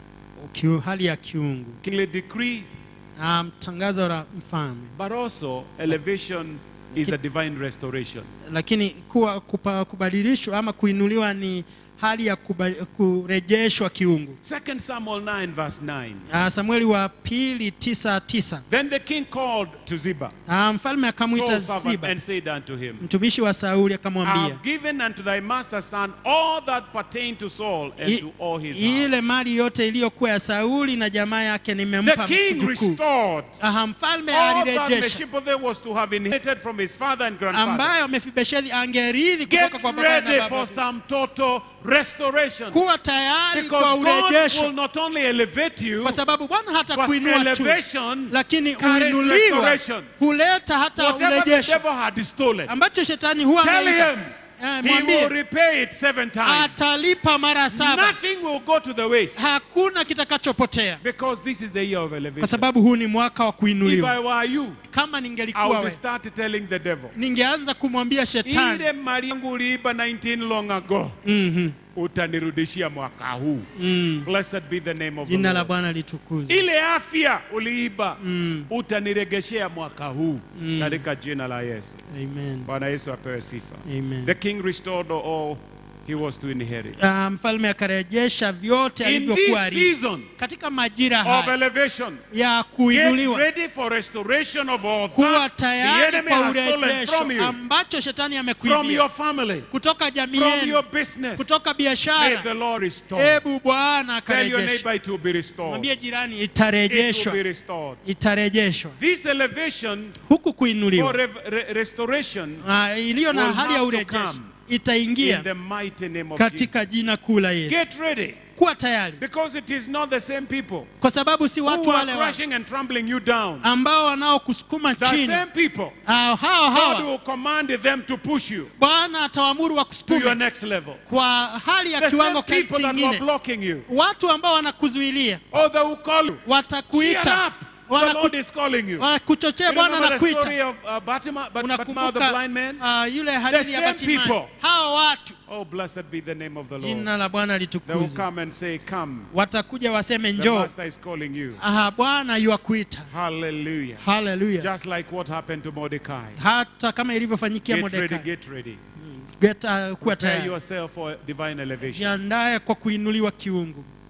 Speaker 2: Kiu- hali ya kiungu
Speaker 1: Kingly decree,
Speaker 2: um, tangazo la mfalme
Speaker 1: but also elevation is a divine restoration.
Speaker 2: lakini kuwa kupa, kubadilishwa ama kuinuliwa ni hali ya kuba, kurejeshwa kiungu
Speaker 1: 2 Samuel 9, verse 9.
Speaker 2: uh, samueli wa pili tisa tisa
Speaker 1: Then the king called to Ziba,
Speaker 2: uh, mfalme akamwita
Speaker 1: Saul's servant,
Speaker 2: ziba
Speaker 1: and said unto him,
Speaker 2: mtumishi wa sauli
Speaker 1: I
Speaker 2: akamwambia
Speaker 1: have given unto thy master's son all that pertain to Saul and
Speaker 2: "I-
Speaker 1: to all his house.
Speaker 2: ile mali yote iliyokuwa ya sauli na jamaa yake
Speaker 1: The
Speaker 2: nimempa
Speaker 1: king
Speaker 2: mjukuu
Speaker 1: restored
Speaker 2: Aha, mfalme
Speaker 1: all that
Speaker 2: alirejesha
Speaker 1: Mephibosheth was to have inherited from his father and grandfather.
Speaker 2: ambayo mefibesheli angerithi
Speaker 1: Get
Speaker 2: kutoka kwa baba na
Speaker 1: ready for
Speaker 2: baba
Speaker 1: some total restoration.
Speaker 2: kuwa tayari
Speaker 1: Because
Speaker 2: kwa
Speaker 1: God will
Speaker 2: urejesho
Speaker 1: not only elevate you,
Speaker 2: kwa sababu bwana hata
Speaker 1: but
Speaker 2: kuinua tu
Speaker 1: elevation
Speaker 2: lakini
Speaker 1: carries
Speaker 2: uinuliwa
Speaker 1: restoration.
Speaker 2: huleta hata
Speaker 1: Whatever the
Speaker 2: urejesho
Speaker 1: devil had stolen,
Speaker 2: ambacho shetani huwa
Speaker 1: tell
Speaker 2: ameiba.
Speaker 1: him
Speaker 2: Eh,
Speaker 1: he will
Speaker 2: mwambie
Speaker 1: repay it seven times.
Speaker 2: atalipa mara saba
Speaker 1: Nothing will go to the waste.
Speaker 2: hakuna kitakachopotea
Speaker 1: Because this is the year of
Speaker 2: kwa
Speaker 1: elevation.
Speaker 2: sababu huu ni mwaka wa
Speaker 1: If
Speaker 2: kuinuliwa
Speaker 1: I were you,
Speaker 2: kama
Speaker 1: I
Speaker 2: ningelikuwa
Speaker 1: would
Speaker 2: we
Speaker 1: start telling the devil,
Speaker 2: ningeanza kumwambia shetani
Speaker 1: ile mali yangu uliiba 19 long ago,
Speaker 2: Mhm.
Speaker 1: utanirudishia mwaka huu.
Speaker 2: Mm.
Speaker 1: Blessed be the name of the
Speaker 2: jina la
Speaker 1: Lord.
Speaker 2: bwana litukuzwe
Speaker 1: Ile afya uliiba, utaniregeshea mwaka huu katika jina la Yesu.
Speaker 2: amen
Speaker 1: Bwana Yesu apewe sifa.
Speaker 2: amen
Speaker 1: The king restored all he was to inherit.
Speaker 2: Ah, mfalme akarejesha vyote
Speaker 1: In this
Speaker 2: alivyokuwa ali
Speaker 1: season
Speaker 2: katika majira
Speaker 1: of
Speaker 2: haya
Speaker 1: elevation,
Speaker 2: ya
Speaker 1: get
Speaker 2: kuinuliwa
Speaker 1: ready for restoration of all
Speaker 2: kuwa
Speaker 1: that the
Speaker 2: tayari
Speaker 1: enemy
Speaker 2: kwa
Speaker 1: has stolen
Speaker 2: urejesho
Speaker 1: from you,
Speaker 2: ambacho shetani
Speaker 1: from
Speaker 2: amekuibia
Speaker 1: your family,
Speaker 2: kutoka jamii
Speaker 1: from
Speaker 2: yenu
Speaker 1: your business.
Speaker 2: kutoka
Speaker 1: May
Speaker 2: biashara
Speaker 1: the Lord restore.
Speaker 2: hebu bwana
Speaker 1: Tell your
Speaker 2: akarejesha
Speaker 1: neighbor it will be restored.
Speaker 2: mwambie jirani
Speaker 1: It will
Speaker 2: itarejeshwa
Speaker 1: be restored.
Speaker 2: itarejeshwa
Speaker 1: This elevation
Speaker 2: huku
Speaker 1: for
Speaker 2: kuinuliwa
Speaker 1: rev- re- restoration
Speaker 2: Ah, iliyo na
Speaker 1: will
Speaker 2: hali ya
Speaker 1: have to
Speaker 2: urejesho
Speaker 1: come in
Speaker 2: itaingia
Speaker 1: the mighty name of
Speaker 2: katika
Speaker 1: Jesus.
Speaker 2: jina kuu la Yesu.
Speaker 1: Get ready
Speaker 2: Kuwa tayari,
Speaker 1: because it is not the same people
Speaker 2: kwa sababu si watu
Speaker 1: who are
Speaker 2: wale wale
Speaker 1: crushing and trampling you down.
Speaker 2: ambao wanaokusukuma
Speaker 1: The
Speaker 2: chini.
Speaker 1: same people.
Speaker 2: Ah, hao
Speaker 1: God
Speaker 2: hawa
Speaker 1: will command them to push you
Speaker 2: Bwana atawaamuru
Speaker 1: to your
Speaker 2: wakusukume
Speaker 1: next level.
Speaker 2: kwa hali ya
Speaker 1: The
Speaker 2: kiwango
Speaker 1: same
Speaker 2: ki-
Speaker 1: people that were
Speaker 2: kingine.
Speaker 1: blocking you.
Speaker 2: Watu ambao wanakuzuilia
Speaker 1: Or they will call you. Cheer
Speaker 2: watakuita,
Speaker 1: up. The Lord
Speaker 2: wanaku-
Speaker 1: is calling you.
Speaker 2: wanakuchochea.
Speaker 1: You
Speaker 2: Bwana
Speaker 1: remember the story
Speaker 2: anakuita.
Speaker 1: of uh, Batima, but, Batima the
Speaker 2: Unakumbuka
Speaker 1: blind man?
Speaker 2: ah, yule hadithi ya
Speaker 1: same
Speaker 2: Batimai.
Speaker 1: people.
Speaker 2: Hao watu,
Speaker 1: Oh, blessed be the name of the Lord.
Speaker 2: jina la Bwana
Speaker 1: They will
Speaker 2: litukuzwe.
Speaker 1: come and say, Come.
Speaker 2: Watakuja waseme
Speaker 1: The
Speaker 2: njoo.
Speaker 1: Master is calling you.
Speaker 2: Aha, Bwana yuakuita.
Speaker 1: Hallelujah.
Speaker 2: Haleluya.
Speaker 1: Just like what happened to Mordecai.
Speaker 2: Hata kama ilivyofanyikia
Speaker 1: Get ready,
Speaker 2: Mordekai.
Speaker 1: get ready.
Speaker 2: Get, uh, kuwa
Speaker 1: Prepare
Speaker 2: tayari.
Speaker 1: yourself for divine elevation.
Speaker 2: Jiandae kwa kuinuliwa kiungu.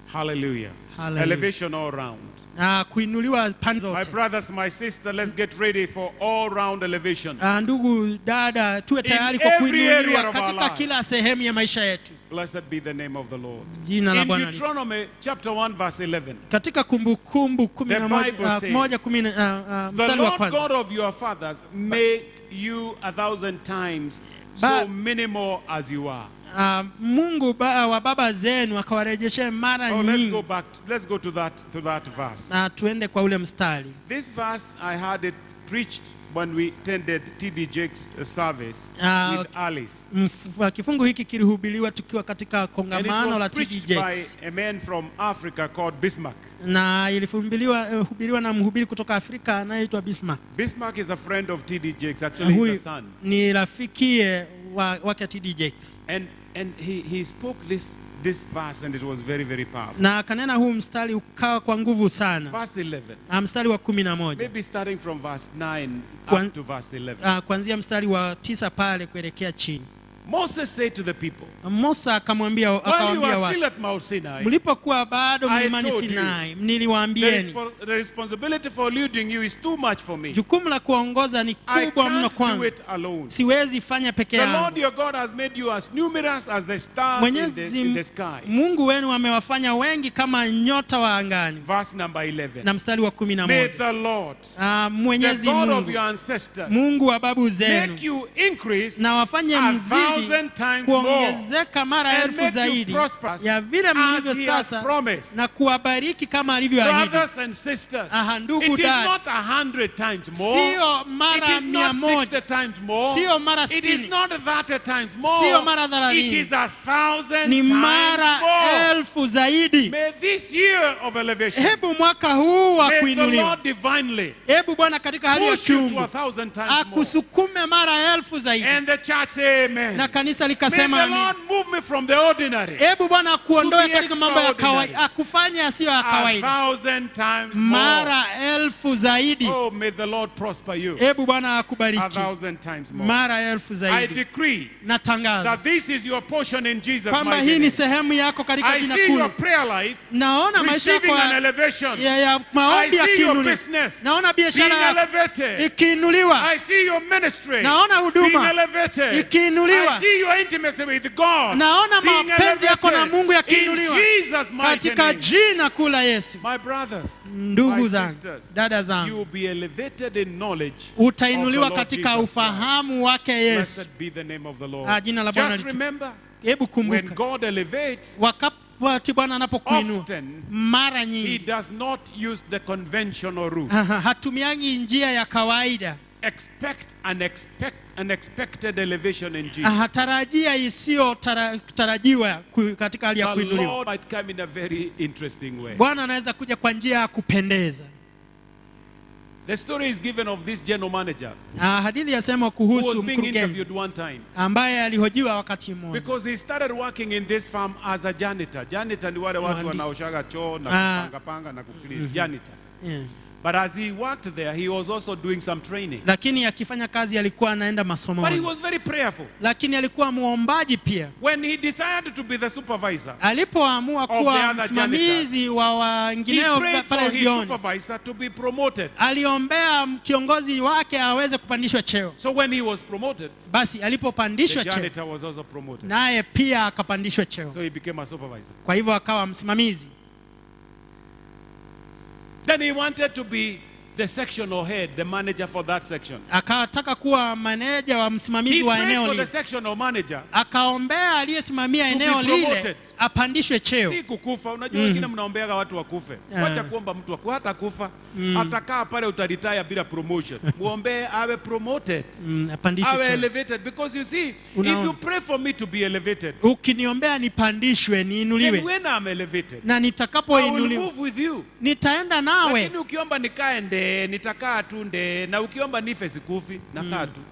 Speaker 1: Hallelujah.
Speaker 2: Hallelujah.
Speaker 1: Elevation all round.
Speaker 2: na kuinuliwa pande
Speaker 1: My
Speaker 2: zote.
Speaker 1: brothers, my sister, let's get ready for all round elevation.
Speaker 2: Ah, ndugu dada, tuwe tayari kwa
Speaker 1: every area
Speaker 2: kuinuliwa
Speaker 1: of our
Speaker 2: katika
Speaker 1: life.
Speaker 2: kila sehemu ya maisha yetu.
Speaker 1: Blessed be the name of the Lord.
Speaker 2: Jina la
Speaker 1: In
Speaker 2: Bwana li-
Speaker 1: Deuteronomy chapter 1 verse 11.
Speaker 2: katika Kumbukumbu kumi
Speaker 1: The
Speaker 2: na moja,
Speaker 1: Bible
Speaker 2: ah,
Speaker 1: says,
Speaker 2: moja kumi na- ah, ah,
Speaker 1: The
Speaker 2: mstari wa
Speaker 1: Lord
Speaker 2: kwanza
Speaker 1: God of your fathers make you a thousand times
Speaker 2: Ba-
Speaker 1: so minimal as you are.
Speaker 2: Ah, Mungu ba, wa baba zenu akawarejeshe mara
Speaker 1: Oh, let's
Speaker 2: nyingi.
Speaker 1: go back. Let's go to that to that verse.
Speaker 2: Na tuende kwa ule mstari.
Speaker 1: This verse I had it preached when we attended TD Jake's service
Speaker 2: Ah,
Speaker 1: with Alice.
Speaker 2: Mf- Kifungu hiki kilihubiriwa tukiwa katika
Speaker 1: And it
Speaker 2: kongamano la
Speaker 1: was
Speaker 2: TD
Speaker 1: preached
Speaker 2: Jakes
Speaker 1: by a man from Africa called Bismarck.
Speaker 2: na ilihubiriwa eh, hubiriwa na mhubiri kutoka Afrika anayeitwa Bismarck.
Speaker 1: Bismarck is a friend of TD Jakes.
Speaker 2: Na
Speaker 1: Actually, he's
Speaker 2: Huyu
Speaker 1: a son.
Speaker 2: ni rafikie wa, wake TD Jakes.
Speaker 1: And and he, he spoke this this verse and it was very very powerful.
Speaker 2: Na kanena huu mstari ukawa kwa nguvu sana.
Speaker 1: Verse 11.
Speaker 2: Ah, Mstari wa kumi na moja
Speaker 1: Maybe starting from verse 9
Speaker 2: Kwan-
Speaker 1: up to verse 11.
Speaker 2: Ah, kuanzia mstari wa tisa pale kuelekea chini.
Speaker 1: Moses said to the people,
Speaker 2: Musa akamwambia
Speaker 1: While you
Speaker 2: akawaambia
Speaker 1: are
Speaker 2: watu,
Speaker 1: still at Mount Sinai,
Speaker 2: mlipokuwa bado
Speaker 1: I
Speaker 2: mlimani
Speaker 1: told you,
Speaker 2: Sinai,
Speaker 1: the,
Speaker 2: niliwaambieni
Speaker 1: respo- the responsibility for leading you is too much for me.
Speaker 2: jukumu la kuwaongoza ni
Speaker 1: I
Speaker 2: kubwa mno
Speaker 1: can't do
Speaker 2: kwangu,
Speaker 1: it alone.
Speaker 2: siwezi fanya peke
Speaker 1: The Lord
Speaker 2: yangu.
Speaker 1: your God has made you as numerous as the stars in the,
Speaker 2: Mwenyezi
Speaker 1: in the sky.
Speaker 2: Mungu wenu amewafanya wengi kama nyota wa angani.
Speaker 1: Verse number 11.
Speaker 2: Na mstari wa kumi na
Speaker 1: May
Speaker 2: moja
Speaker 1: the Lord,
Speaker 2: Ah,
Speaker 1: the
Speaker 2: Mwenyezi
Speaker 1: God of
Speaker 2: Mungu,
Speaker 1: your ancestors,
Speaker 2: Mungu wa babu zenu
Speaker 1: make you increase
Speaker 2: na wafanye
Speaker 1: a
Speaker 2: mzidi
Speaker 1: thousand times more
Speaker 2: kuongezeka mara
Speaker 1: and
Speaker 2: elfu
Speaker 1: make you
Speaker 2: zaidi
Speaker 1: prosperous
Speaker 2: ya vile
Speaker 1: as
Speaker 2: mlivyo
Speaker 1: he has
Speaker 2: sasa
Speaker 1: promised.
Speaker 2: na kuwabariki kama alivyoahidi.
Speaker 1: Brothers and sisters,
Speaker 2: Aha, ndugu
Speaker 1: it is
Speaker 2: dada.
Speaker 1: not a hundred times more.
Speaker 2: Sio
Speaker 1: It
Speaker 2: mara
Speaker 1: is
Speaker 2: mia
Speaker 1: not sixty
Speaker 2: moja,
Speaker 1: times more.
Speaker 2: Sio mara
Speaker 1: It is
Speaker 2: sitini.
Speaker 1: not thirty times more.
Speaker 2: Sio mara thelathini.
Speaker 1: It is a thousand
Speaker 2: ni
Speaker 1: times
Speaker 2: mara
Speaker 1: more.
Speaker 2: elfu zaidi.
Speaker 1: May this year of elevation,
Speaker 2: Hebu mwaka huu wa
Speaker 1: may the
Speaker 2: kuinuliwa,
Speaker 1: Lord divinely
Speaker 2: hebu Bwana katika hali ya
Speaker 1: push you to a
Speaker 2: kiungu
Speaker 1: thousand times more.
Speaker 2: akusukume mara elfu zaidi.
Speaker 1: And the church say amen.
Speaker 2: Na kanisa
Speaker 1: May
Speaker 2: likasema
Speaker 1: the
Speaker 2: amen.
Speaker 1: Lord move me from the ordinary
Speaker 2: Hebu Bwana akuondoe
Speaker 1: To be
Speaker 2: katika mambo ya
Speaker 1: extraordinary.
Speaker 2: kawaida, akufanye yasiyo ya
Speaker 1: a
Speaker 2: kawaida,
Speaker 1: thousand times more.
Speaker 2: mara elfu zaidi.
Speaker 1: Oh, may the Lord prosper you
Speaker 2: Hebu Bwana
Speaker 1: a
Speaker 2: akubariki
Speaker 1: thousand times more.
Speaker 2: mara elfu
Speaker 1: I
Speaker 2: zaidi.
Speaker 1: decree
Speaker 2: Natangaza
Speaker 1: that this is your portion in Jesus'
Speaker 2: kwamba
Speaker 1: mighty
Speaker 2: hii ni
Speaker 1: name.
Speaker 2: sehemu yako katika
Speaker 1: I
Speaker 2: jina
Speaker 1: see your
Speaker 2: kuu.
Speaker 1: prayer life
Speaker 2: Naona maisha yako
Speaker 1: receiving an
Speaker 2: ya,
Speaker 1: elevation.
Speaker 2: ya, ya
Speaker 1: I
Speaker 2: maombi
Speaker 1: see your
Speaker 2: yakiinuliwa.
Speaker 1: business
Speaker 2: Naona
Speaker 1: being
Speaker 2: biashara yako
Speaker 1: elevated.
Speaker 2: ikiinuliwa.
Speaker 1: I see your ministry
Speaker 2: Naona huduma
Speaker 1: being elevated.
Speaker 2: ikiinuliwa.
Speaker 1: I see your intimacy with God
Speaker 2: Naona
Speaker 1: being
Speaker 2: mapenzi yako na
Speaker 1: elevated.
Speaker 2: Mungu
Speaker 1: In
Speaker 2: yakiinuliwa
Speaker 1: Jesus' mighty
Speaker 2: katika
Speaker 1: name.
Speaker 2: jina kuu la Yesu.
Speaker 1: My brothers,
Speaker 2: Ndugu
Speaker 1: my
Speaker 2: zangu,
Speaker 1: sisters,
Speaker 2: dada
Speaker 1: you
Speaker 2: zangu,
Speaker 1: will be elevated in knowledge
Speaker 2: utainuliwa
Speaker 1: of the Lord
Speaker 2: katika
Speaker 1: Jesus
Speaker 2: ufahamu wake Yesu.
Speaker 1: Blessed be the name of the Lord.
Speaker 2: Ah, jina la Bwana
Speaker 1: Just
Speaker 2: litu-
Speaker 1: remember,
Speaker 2: Hebu
Speaker 1: when
Speaker 2: kumbuka,
Speaker 1: God elevates,
Speaker 2: wakati Bwana anapokuinua
Speaker 1: often
Speaker 2: mara
Speaker 1: He
Speaker 2: nyingi
Speaker 1: does not use the conventional route.
Speaker 2: hatumiangi njia ya kawaida,
Speaker 1: Expect an expect unexpected elevation in Jesus.
Speaker 2: hatarajia isiyotarajiwa ku- katika hali ya
Speaker 1: The
Speaker 2: kuinuliwa.
Speaker 1: Lord might come in a very interesting way.
Speaker 2: Bwana anaweza kuja kwa njia ya kupendeza.
Speaker 1: The story is given of this general manager
Speaker 2: Ah, hadithi yasema
Speaker 1: who
Speaker 2: kuhusu
Speaker 1: was being
Speaker 2: mkurugenzi
Speaker 1: interviewed one time
Speaker 2: ambaye alihojiwa wakati mmoja
Speaker 1: because he started working in this farm as a janitor. Janitor ni wale watu
Speaker 2: Mwandi.
Speaker 1: wanaoshaga choo na
Speaker 2: Ah.
Speaker 1: kupanga panga na kuclean. Janitor.
Speaker 2: yeah.
Speaker 1: But as he worked there, he was also doing some training.
Speaker 2: Lakini akifanya kazi alikuwa anaenda
Speaker 1: But he
Speaker 2: masomoni,
Speaker 1: was very prayerful.
Speaker 2: lakini alikuwa muombaji pia.
Speaker 1: When he decided to be the supervisor,
Speaker 2: Alipoamua
Speaker 1: Of the
Speaker 2: kuwa
Speaker 1: other
Speaker 2: msimamizi wa
Speaker 1: he
Speaker 2: wengineo
Speaker 1: prayed
Speaker 2: pale
Speaker 1: for his
Speaker 2: jioni,
Speaker 1: supervisor to be promoted.
Speaker 2: aliombea kiongozi wake aweze kupandishwa cheo.
Speaker 1: So when he was promoted,
Speaker 2: Basi
Speaker 1: the
Speaker 2: alipopandishwa cheo,
Speaker 1: janitor was also promoted.
Speaker 2: naye pia akapandishwa cheo,
Speaker 1: So he became a supervisor.
Speaker 2: kwa hivyo akawa msimamizi.
Speaker 1: Then he wanted to be the sectional head, the manager for that section.
Speaker 2: Akataka kuwa maneja wa
Speaker 1: He
Speaker 2: msimamizi wa
Speaker 1: prayed
Speaker 2: eneo
Speaker 1: for the
Speaker 2: lile,
Speaker 1: sectional manager.
Speaker 2: akaombea aliyesimamia
Speaker 1: To be
Speaker 2: eneo lile
Speaker 1: promoted.
Speaker 2: apandishwe cheo.
Speaker 1: Si kukufa. Unajua wengine mnaombeaga watu wakufe.
Speaker 2: Ah.
Speaker 1: Wacha kuomba mtu aku hata kufa. Atakaa pale utaritaya bila promotion. Muombee awe promoted.
Speaker 2: Mm, apandishwe
Speaker 1: Awe
Speaker 2: cheo.
Speaker 1: elevated because you see, if
Speaker 2: Unaona.
Speaker 1: you pray for me to be elevated,
Speaker 2: Ukiniombea nipandishwe,
Speaker 1: then
Speaker 2: niinuliwe,
Speaker 1: when I'm elevated,
Speaker 2: na
Speaker 1: I will
Speaker 2: nitakapoinuliwa
Speaker 1: move with you.
Speaker 2: nitaenda nawe.
Speaker 1: Lakini ukiomba nikae nde, nitakaa tu nde, na ukiomba nife sikufi, nakaa tu.